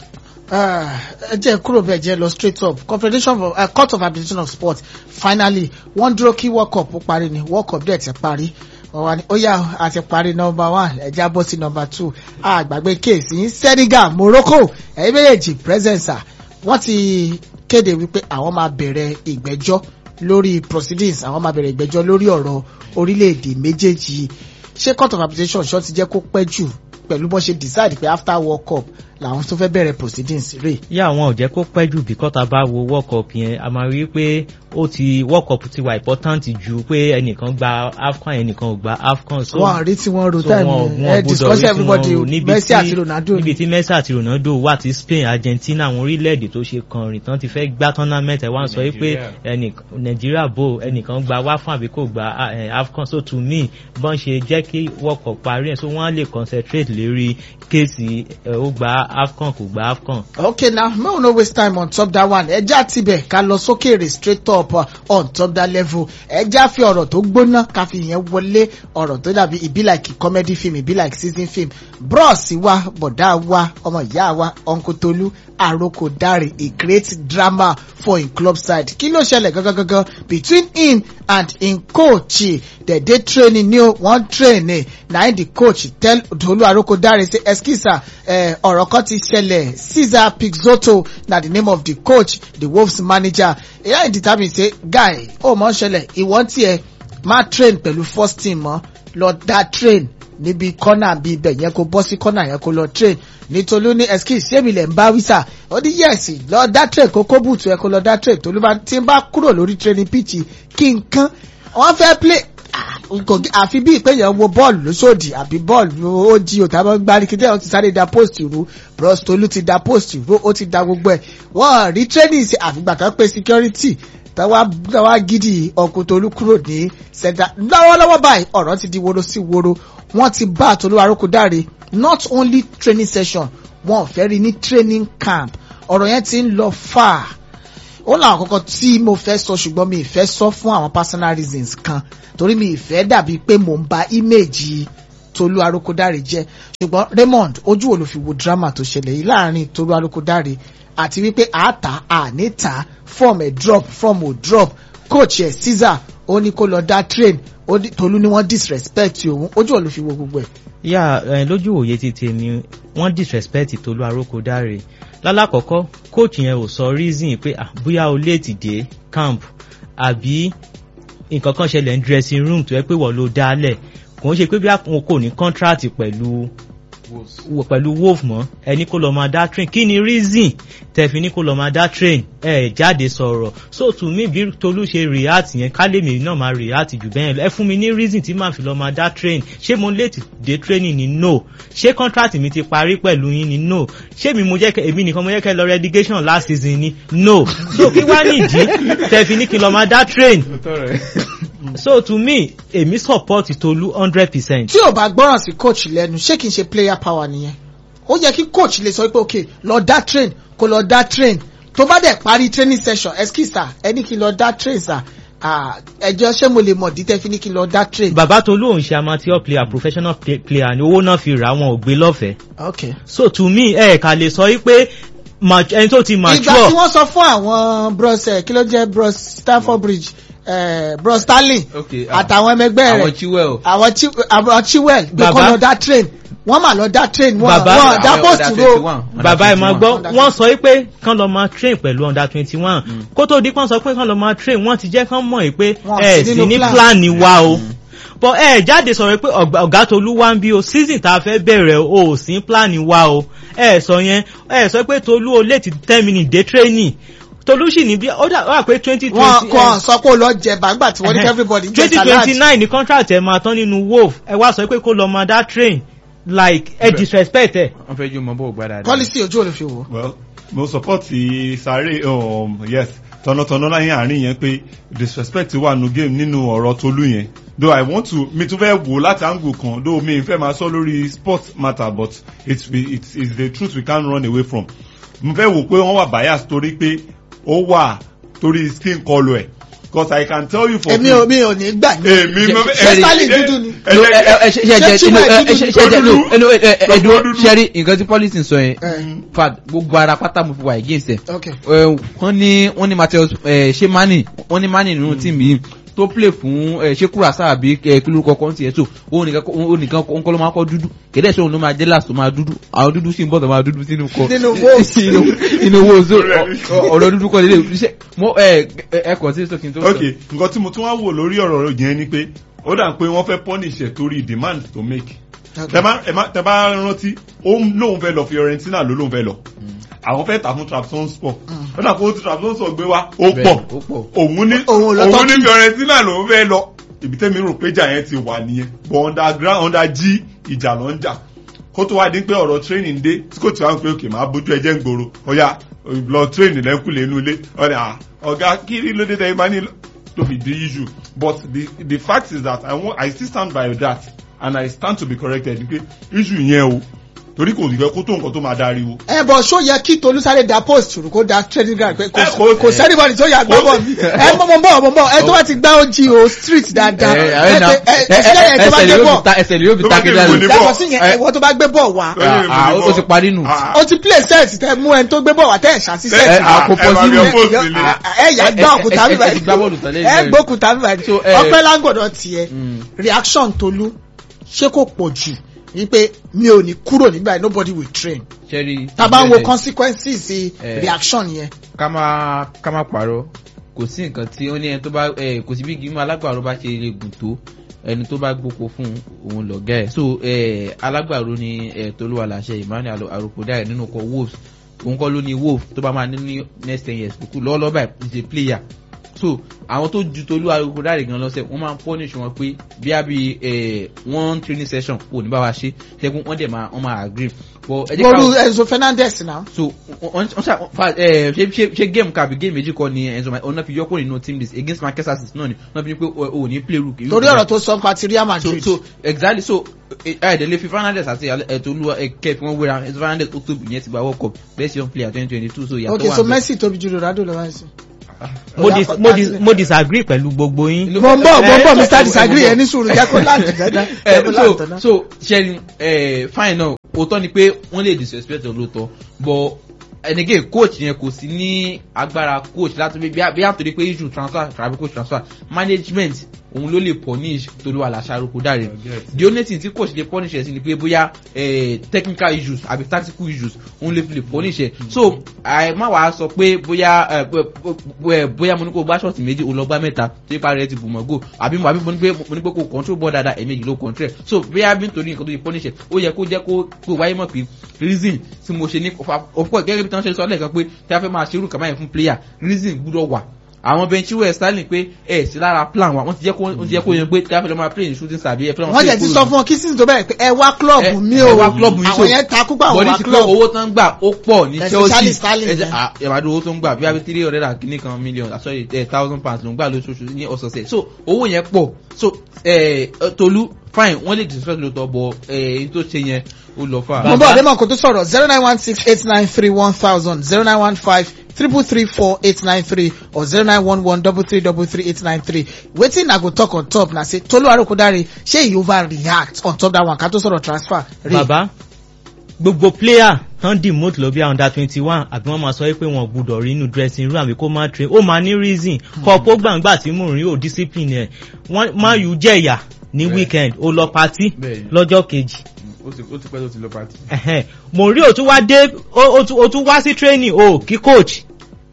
Ah, ẹ jẹ́ kúrò bẹ́ẹ̀ jẹ́ lọ straight up confederation of uh, court of arbitration of sport finally wọ́n dúró kí world cup ó parí ni world cup dẹ̀ ti parí wọ́n wá ní ó yá a ti parí number one ẹ já bọ́ sí number two àgbàgbé kéèsì ní senegal morocco ẹ̀yin méjèèjì presence wọ́n ti kéde wípé àwọn máa bẹ̀rẹ̀ ìgbẹ́jọ́ lórí proceedings àwọn máa bẹ̀rẹ̀ ìgbẹ́jọ́ lórí ọ̀rọ̀ orílẹ̀-èdè méjèèjì yìí ṣé court of arbitration ṣọ́ ti jẹ́ kó pẹ́ jù pẹ̀lú bó ṣe decide pé after world cup làwọn tó fẹ́ bẹ̀rẹ̀ proceedings rè. yá àwọn ò jẹ́ kó pẹ́ jù bí kọ́ta bá wo world cup yẹn a máa rí pé ó ti world cup ti wà important ju pé ẹnìkan gba afcon ẹnìkan ò gba afcon. so wọn rí tí wọn ro so time wọn- yẹn wọn ẹ gbọ́dọ̀ discuss rí tí everybody wọn rò níbi Messi tí- àti Ronaldo níbi tí Messi àti Ronaldo wà tí Spain Argentina àwọn orílẹ̀-èdè tó ṣe kànrìn tán ti fẹ́ gbá tournament ẹ̀ wá ń sọ pé ẹnìkan Nàìjíríà bò ẹnìkan gba wáfún àbí kò gba ah, eh, AFCON so to me bọ́n ṣe jẹ́ kí World Cup parí ẹ̀ so wọ́n á lè concentrate lérí kéèsì ẹ̀ ó gba AFCON kò gba AFCON. okay now make we no waste time on top that one ẹja tibẹ̀ ká lọ sókèrè straight up uh, on top that level ẹja fi ọ̀rọ̀ tó gbóná ká fi yẹn wọlé ọ̀rọ̀ tó dàbí e be like comedy film e be like season film bros wa bọ̀dá wa ọmọ ìyá wa uncle tolu aroko dare a great drama for him club side kí ló ṣẹlẹ̀ gangan gangan between him and him coach the day training ni o wọ́n train eh, na him the coach tell tolu aroko dare say excuse eh, ọ̀rọ̀ kan ti ṣẹlẹ̀ caesar pixoto na the name of the coach the wolves manager eya him determine say guy ó mọ̀ ń ṣẹlẹ̀ ìwọ́n tiẹ̀ máa train pẹ̀lú first team mọ́ lọ dá train níbi kọ́nà bí ibẹ̀ yẹn kó bọ́ sí kọ́nà yẹn kó lọ train nítorí ní excuse ṣé mi lè ń bá wísà ó ní yẹ́sì lọ dá train kó kó bùtù ẹ kó lọ dá train tolú bá tí ń bá kúrò lórí training pitch kí n kán wọ́n fẹ́ play ah, kò gé- àfi bí ìpéyàn wo bọ́ọ̀lù lóṣòdì àbí bọ́ọ̀lù ó jí o tàbí gbárí kí tẹ́lẹ̀ ó ti sáré da post ru bros tolú ti da post ru ó ti da gbogbo ẹ̀ wọ́n rí training ṣe àfìgbà kan pé security táwa táwa gidi ọkùnrin tolú kúrò ní center lọ́wọ́lọ́wọ́ báyìí ọ̀rọ̀ ti di woro sí woro wọ́n ti bá tolú arókòdáre not only training session wọn ò fẹ́ rí ní training camp ọ̀rọ̀ yẹn ti ń lọ far ó láwọn kọ́kọ́ tí mo fẹ́ sọ ṣùgbọ́n mi ì fẹ́ sọ fún àwọn personal reasons kan torí mi ì fẹ́ dàbí pé mò ń ba image tolú arókòdáre jẹ́ ṣùgbọ́n Raymond ojú wo ló fi wo drama tó ṣẹlẹ̀ yìí láàrin tolú arókòdáre àti wípé àátà àníta form ẹ̀ drop form ò drop coach ẹ̀ Caesar ó ní kó lọ dá train ó ní- tolú ni wọ́n disrespect òun ojú wo ló fi wo gbogbo ẹ̀. yà ẹ lójú òye ti tèmi wọ́n disrespect Tolú Arókòdáre lálákọ̀ọ́kọ́ coach yẹn ò sọ reason pé ah, bóyá o late dé camp àbí nǹkan kan ṣẹlẹ̀ ní dressing room tó yẹ pé wọ́n ló dálẹ̀ kò ń ṣe pé bí àwọn kò ní contract pẹ̀lú wò- pẹ̀lú wolf mọ́ ẹni kó lọ máa dá train kí ni reason tẹ̀fí ní kó lọ máa dá train ẹ jáde sọ̀rọ̀ so to me bí Tolú ṣe react yẹn kálẹ̀mí náà máa react jù bẹ́ẹ̀ lọ ẹ fún mi ní reason tí màá fi lọ máa dá train ṣé mo late dé training ni no ṣé contract mi ti parí pẹ̀lú yín ni no ṣé mi mo jẹ́ kẹ́ èmi nìkan mo jẹ́ kẹ́ lọ relegation last season ni no so kí wá nìdí tẹ̀fí ní kí n lọ máa dá train so to me èmi support Tolú hundred percent. tí ò bá gbọ́ràn sí coach lẹ́nu ṣé kìí ṣe player power nìyẹn ó yẹ kí coach lè sọ pé ok lọ dá train kó lọ dá train tó bá dẹ̀ parí training session excuse ẹni kí n lọ dá train sir Ah, ẹjọ́ ṣé mo lè mọ̀ dídẹ́ fi ní kí n lọ dá train. bàbá Tolú òun ṣe amateur player professional play- player ni owó náà fi rà wọn ò gbé lọ́fẹ̀ẹ́ ok so to me ẹ kà lè sọ wípé ma- ẹni tó ti ìgbà tí mature wọ́n sọ fún àwọn bros ẹ̀ kí ló jẹ́ bros Stamford Bridge eh, bros Sterling Okay, ah, àtàwọn ẹmẹgbẹ́ àwọn rẹ̀ chiwell àwọn Chi- àwọn Chilwell gbé kọ́ Bàbá- lọ dá train wọ́n mà lọ dá train wọ́n Bàbá- wọ́n dá àwọn post under ro 21, under bàbá ẹ̀ máa 21. gbọ́ Under wọ́n sọ wípé kán lọ máa train pẹ̀lú under twenty one kó tó di pọ́n sọ pé kán lọ máa train wọ́n ti jẹ́ kán mọ̀ pé Wọ́n ẹ sí sì nínú ní plan. plan wa o but ẹ jáde sọ̀rọ̀ pé ọ̀gá ọ̀gá Tolú wá ń bí o season tá a fẹ́ bẹ̀rẹ̀ o ò sí plan wa o ẹ sọ yẹn ẹ sọ pé Tolú o late ten minutes dé training Tolú sì ní bí ó dà wà pé twenty wọ́n twenty kọ́ sọ pé ó lọ jẹ̀bà nígbà tí wọ́n ní kí everybody jẹ́ twenty salad. twenty nine ni contract ẹ máa tán nínú wolf ẹ wá sọ pé kó lọ máa dá train like ẹ disrespect ẹ. wọ́n fẹ́ jó mọ bó gbá dáadáa. policy ojú ò lè fi wò. well mo support sáré um, yes tọ̀nàtọ̀nà láyé àárín yẹn pé disrespect wà nù game nínú ọ̀rọ̀ Tolú yẹn though I want to mi tún fẹ́ wò láti angle kan though mi fẹ́ máa sọ lórí sports matter but it's it's it's the truth we can't run away from mo fẹ́ wò pé wọ́n wà bias torí pé ó wà torí skin colour ẹ̀ because I can tell you for èmi ò mi ò ní gbà ní. èmi mo ṣé Sterling dúdú ni. ẹ no jẹ́- ẹ ẹ ṣe ṣe Ṣé jẹ Chima inú ẹ dúdú ṣe ni? ṣe jẹ no Dúdú. no ẹ ẹ ẹ Dúdú. dúró ṣẹ́rí nǹkan tí policy sọ yẹn fat gbogbo ara pátá mo fi wà against ẹ Okay. ẹ, wọ́n ní wọ́n ní Matheus ẹ, ṣé mani wọ́n ní mani nínú tíìmù yìí tó play fún ẹ, ṣé kúrasá àbí ẹ, kí lórúkọ kan tiẹ̀ tó òun nìkan òun nìkan òun kọ́ ló máa kọ́ dúdú kẹ́dẹ́ sọ òun ló máa jẹ́ last tó máa dúdú àwọn dúdú sì ń bọ̀ tó máa dúdú sínú kọ Nínú Wolves. inú inú wo so ọ̀rọ̀ dúdú kọ́ lélẹ̀ ṣe mo ẹ ẹ ẹ kàn sí sókè tó sọ. ok nǹkan tí mo tún wá wò lórí ọ̀rọ̀ yẹn ni pé ó dà pé wọ́n fẹ́ punish ẹ̀ torí demand to make Okay. tẹ bá ẹ má- tẹ bá rántí ó ń- lóun fẹ́ lọ Fiorentina ló lóun fẹ́ lọ àwọn fẹ́ tà fún Trabzonspor ó dà pé ó ti Trabzonspor gbé wá ó Bẹ́ẹ̀, pọ̀ ó pọ̀. òun ní Òun lọ òun ní Turkey. Fiorentina lòun fẹ́ lọ ibi tẹ́mi rò pé jà yẹn ti wà nìyẹn but underground under g ìjà ló ń jà kó tó wá dín pé ọ̀rọ̀ training dé tí kò tí wá ń pé òkè máa bójú ẹjẹ́ ń gbòòrò ọ̀ya lọ training lẹ́kùlé inú ilé ọ̀rẹ́ à ọ̀gá kí ló dé tẹ́yìn bá ní to be the issue but the the fact is that I, want, I still stand by that and I stand to be corrected pé issue yẹn o torí kò ní fẹ́ kó tó nǹkan tó máa dáríwo. ẹ bọ̀ ṣó yẹ kí Tolú sáré da post rù kó da training ground pé Ẹ, kò kò- kò sẹ́nibọ̀dì tó yà gbọ́ bọ̀ mi ẹ mọ̀ mọ̀ bọ̀ mọ̀ bọ̀ ẹ tó bá ti gbá ojí o street dáadáa ẹ ẹ ẹ na ẹ ẹ sílẹ̀ yẹn tó bá ẹsẹ̀ gbé lè yóò bọ̀ fi ta ẹsẹ̀ lè yóò fi Tó ta bá kéde gbé àlè. ìwé yàtọ̀ sí yẹn ẹ̀wọ́ tó bá gbé bọ̀ wá Ah, ah, ó ti parí nù. Ah, o ti play set tẹ mú ẹni tó gbé bọ̀ wá tẹ̀ ṣàṣì Ẹ, set ẹ, à, kò ẹ máa possible. gbé post nílé. ẹ yà gbá òkúta ẹ- ẹ- bíbá ẹ ti gbá bọ́ọ̀lù tán lẹ́yìn ẹ rẹ̀. gbókúta bíbá So, ẹ- ọpẹ́ lágbọ̀dọ̀ tiẹ̀ Mm. reaction Tolú ṣé kò pọ̀ jù wípé mi ò ní kúrò nígbà yẹn nobody will train Ṣẹ́rí tá a bá ń wo ìbẹ̀rẹ̀- consequences Eh. reaction yẹn. ká má ká má parọ́ kò sí nǹkan tí ó ní ẹni tó bá ẹ kò sí bí gímọ̀ alágbàro bá ṣe lè gùn tó ẹni tó bá gbóko fún òun lọ̀gá ẹ̀ so ẹ alágbàro ni ẹ tolúwa làṣẹ Emmanuel arokoda ẹ nínú kọ wolves òun kọ́ ló ní wolf tó bá máa ní ní next ten years kúkú lọ́wọ́lọ́wọ́ báyìí is a player so àwọn tó ju tolúwa arokoda rẹ̀ gan lọ́sẹ̀ wọ́n máa ń punish wọn pé bí a bí ẹ one training session kò ní bá wa ṣe ṣẹ́gun wọ́n dẹ̀ máa wọ́n máa agree but ẹ jẹ́ ká Boru Enzo Fernandez now. so wọ́n wọ́n ṣá fa ẹ ṣe ṣe ṣe game kan àbí game méjì kọ́ ni Enzo ọ̀nà fi yọkùn nínú team list against Manchester City náà ni wọ́n fi ní pé o ò ní play rook. torí ọ̀rọ̀ tó sọ nípa ti Real so Madrid. so exactly so ẹ̀ẹ́dẹ̀lẹ̀ fi Fernandes àti ẹ̀tọ́ olúwa ẹ̀kẹ́ fi wọ́n wéra Enzo Fernandes ó tóbi yẹn ti gba World Cup best young player twenty twenty two so ìyàtọ̀ ok wà so níbẹ̀. Messi tóbi ju Ronaldo lọ báyìí sí. mo dis mo dis mo disagree pẹ̀lú gbogbo yín. Inú- mo ń bọ̀ mo ń bọ̀ ẹ- Mr ẹ- disagree ẹ- ẹ ní sùúrù jẹ́ kó láǹtì dáadáa. ẹ jẹ́ kó láǹtì so náà. so ṣẹ́ni ẹ fine náà òótọ́ ni pé wọ́n lè disrespect olóòótọ́ but and again coach yẹn kò sí ní agbára coach láti bí bí àtòrí pé issue transfer tàbí coach transfer management òun ló lè punish tolúwa làṣàrò kó dáre the only thing tí coach lè punish ẹ̀ sí ni pé bóyá eh, technical issues àbí tactical issues òun lè fi lè punish ẹ̀ so àìmá wàá sọ pé bóyá eh, bó- bó- bóyá mo ní kó gbá ṣọ́ọ̀tì méjì ó lọ gbá mẹ́ta tó ipa rẹ̀ ti bù mọ́ go àbí mo àbí mo ní pé mo ní pé kó control ball dáadáa ẹ̀mejì ló control ẹ̀ so bóyá bí nítorí nǹkan tó yẹ punish ẹ̀ ó yẹ kó jẹ́ kó kó wáyé mọ̀ pé reason tí mo ṣe ní of course gẹ́gẹ́ bí tí wọ́n ṣe sọ lẹ́ẹ̀kan pé tí a fẹ́ máa ṣerú kàmáyé fún player reason gbúdọ̀ wà àwọn benchiwe sterling pé ẹ sí lára plan wa wọ́n ti jẹ́ kó wọ́n ti jẹ́ kó yan pé tí a fẹ́ lọ máa play ní shooting star bí ẹ fẹ́ lọ máa wọ́n play jẹ́ ti goal sọ fún ọ kí sísìn tó bẹ̀rẹ̀ pé ẹ wá club mi o ẹ wá club mi àwọn yẹn takú pa àwọn bọ́dí wá ti pé club. owó tán gbà ó pọ̀ ní Especially chelsea Sterling, ẹ jẹ́ yeah. à, ẹ máa dúró owó tó ń gbà bí i three hundred and kìíní kan million ah, sorry eh, thousand pounds ló ń gbà lóṣooṣù ní ọ̀sọ̀ọ̀sẹ̀ so owó yẹn pọ̀ so eh, tolu fine wọ́n lè disrespect lóòótọ́ bọ̀ èyí tó ṣe yẹn ó lọ fà. mo bọ̀ ọ̀dẹ́ mọ̀ kó tó sọ̀rọ̀ zero nine one six eight nine three one thousand zero nine one five triple three four eight nine three or zero nine one one double three double three eight nine three wetin i go talk on top na say Tolu Arokodare ṣé he over react on top that one ká tó sọ̀rọ̀ transfer. Ray. bàbá gbogbo player tán demote lọ bí i under twenty one àbí wọ́n máa sọ pé wọ́n gbúdọ̀ rí inú dressing room àbí kó má train ó máa ní reason kọ́ pó gbàǹgbà tí mò ń rí ò discipline ẹ̀ wọ́n máa yù jẹ̀yà ní Bẹ́ẹ̀. weekend ó lọ party Bẹ́ẹ̀. lọ́jọ́ kejì ó ti ó ti pẹ́ tó ti lọ pàtì. Ẹ̀hẹ́n. mo rí òtún wá dé ó- ó tún- ó tún wá sí training o kí coach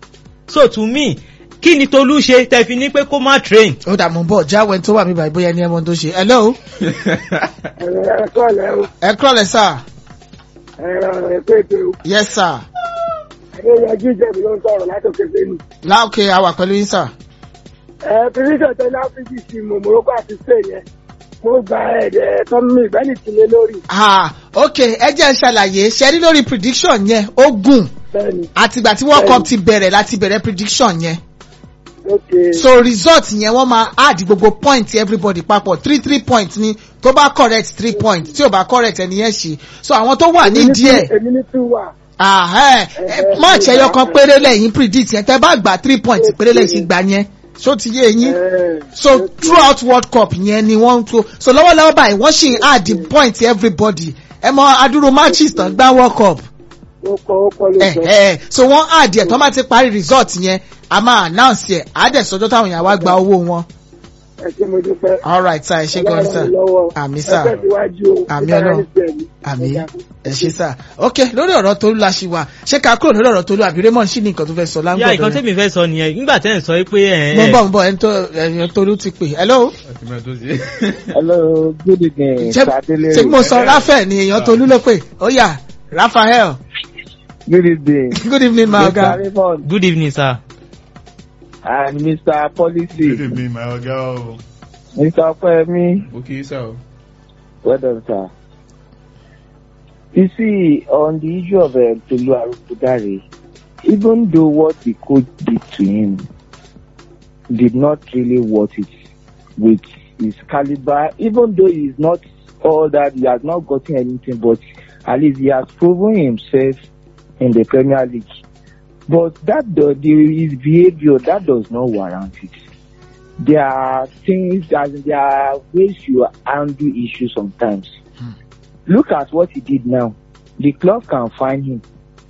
so to me kí ni Tolú ṣe tẹ́ fi ní pé kó má train ó dà mo ń bọ̀ jáwé tó wà mí báyìí bóyá ẹni ẹmọ tó ṣe hello ẹ kọ́lẹ̀ o ẹ kúrọ̀lẹ́ sir ẹ ẹ pé pé o yes sir adéyanjú jẹ̀bi ló ń sọ̀rọ̀ látòkè sẹ́nu. láòkè àwà pẹ̀lú yín sir. ẹ pírísọ̀ tẹ láfíìsì sí mo morocco àti spain yẹn mo gba ẹ̀ẹ́dẹ̀ tọ́mí ìgbẹ́ni tìlẹ̀ lórí ah ok ẹ jẹ́ ṣàlàyé ṣe rí lórí prediction yẹn ó gùn bẹ́ẹ̀ni àtìgbà tí world cup ti bẹ̀rẹ̀ láti bẹ̀rẹ̀ prediction yẹn ok so result yẹn wọ́n máa add gbogbo point everybody papọ̀ three three point ni tó bá correct three point tí ò bá correct ẹni yẹn ṣe so àwọn tó wà ní Èmi ní díẹ̀ two- èmi ní two wà ahẹ́, ẹ, match ẹyọ kan péré lẹ́yìn predict yẹn tẹ́ bá gba three point péré lẹ́yìn sí gbà yẹn ṣó ti yé yín Eh, so throughout world cup yẹn ni wọ́n ń tó so lọ́wọ́lọ́wọ́ báyìí wọ́n sì ń add the point everybody ẹ mọ adúrú matches tán gbá world cup ó pọ̀ ó pọ̀ ló ẹ sọ. ẹ so wọ́n add ẹ̀ tó máa ti parí result yẹn a máa announce ẹ̀ á dẹ̀ sọjọ́ táwọn èèyàn wá gba owó wọn ẹ ṣé mo dúpẹ́. all right sir ẹ ṣe gan sir àmì sir ẹ tẹ̀síwájú o. Àmì Ọlọ́run. àmì ẹ ṣe sir ok lórí ọ̀rọ̀ Tolú la ṣì wà ṣé ká kúrò lórí ọ̀rọ̀ Tolú àbí Raymond ṣì ní nǹkan tó fẹ́ sọ yá láńgbọ̀dọ̀ ìkan tẹ́mi fẹ́ sọ nìyẹn nígbà tẹ́ ń sọ pé ẹ̀ mo ń bọ̀ mo ń bọ̀ ẹni tó ẹni Tolú ti pè hello Hello, good evening. ṣé Sadele. ṣé mo sọ Raphael ni èèyàn Tolú ló pè ó yá Raphael Good evening. good evening my Mr. oga Raymond good evening sir. and Mr. Good Policy. evening, my oga o. Mr. Kwemi. ok sir o. Well done, sir. You see, on the issue of uh, Tolu Arupudare, even though what the coach did to him did not really worth it with his caliber, even though he's not all that, he has not gotten anything, but at least he has proven himself in the Premier League. But that the, the, his behavior that does not warrant it. There are things that there are ways you handle issues sometimes. Look at what he did now. The club can find him.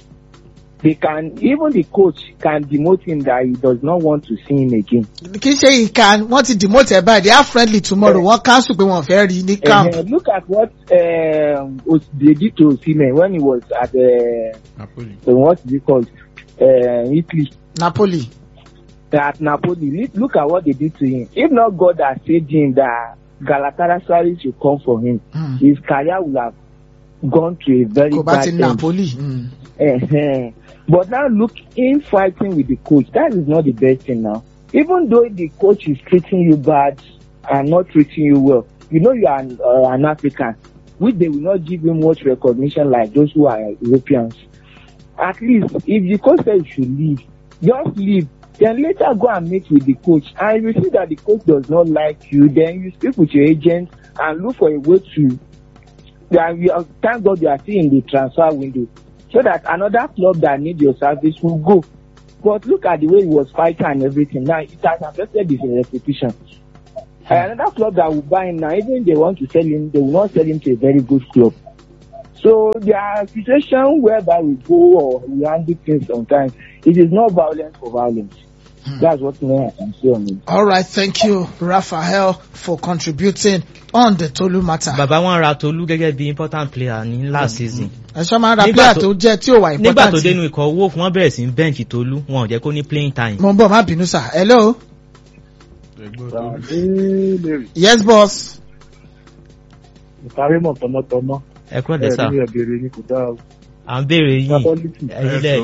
They can even the coach can demote him that he does not want to see him again. kì í ṣe ìka wọ́n ti demote ẹ̀ báyìí they are friendly tomorrow wọ́n cancel pé wọ́n fẹ́ rí ní camp Uh, look at what um, Os- they did to Osimhen when he was at uh, napoli. uh, what is it called uh, Italy. Napoli at Napoli. Look- Look at what they did to him. If not God had saved him, that Galatasaray should come for him. Hmm. His career would have gone to a very kò bá bad ti end. Napoli. Mm. Eh-heh. But now look, in fighting with the coach, that is not the best thing now. Even though the coach is treating you bad and not treating you well, you know you are an, uh, an African, which they will not give you much recognition like those who are Europeans. At least, if the coach says you should leave, just leave. Then later go and meet with the coach. And if you see that the coach does not like you, then you speak with your agent and look for a way to that we are, thank God you are still in the transfer window so that another club that need your service will go. But look at the way he was fighting and everything. Now it has affected his reputation. And another club that will buy him now, even if they want to sell him, they will not sell him to a very good club. So there are situations whereby we go or we handle things sometimes. It is not violence for violence. That's what me I can say on it. all right thank you Raphael for contributing on the Tolu matter. bàbá wọn ra Tolú gẹ́gẹ́ bí important player ní last season. ẹ̀ṣọ́ máa ń ra Nígbà player tó- tó jẹ́ tí ò wà nígbà tó important. dénú ikọ̀ owó fún wọn bẹ̀rẹ̀ sí bẹ́ǹkì Tolú wọn ò jẹ́ kó ní playing time. mo ń bọ̀ má bínú sir hello yes boss. Ìparí mọ̀ tọmọtọmọ. ẹ kúrò dé sá ẹ̀bẹ̀rẹ̀ ni kò dáa. à ń béèrè yìí Catholic. ẹ̀yin lẹ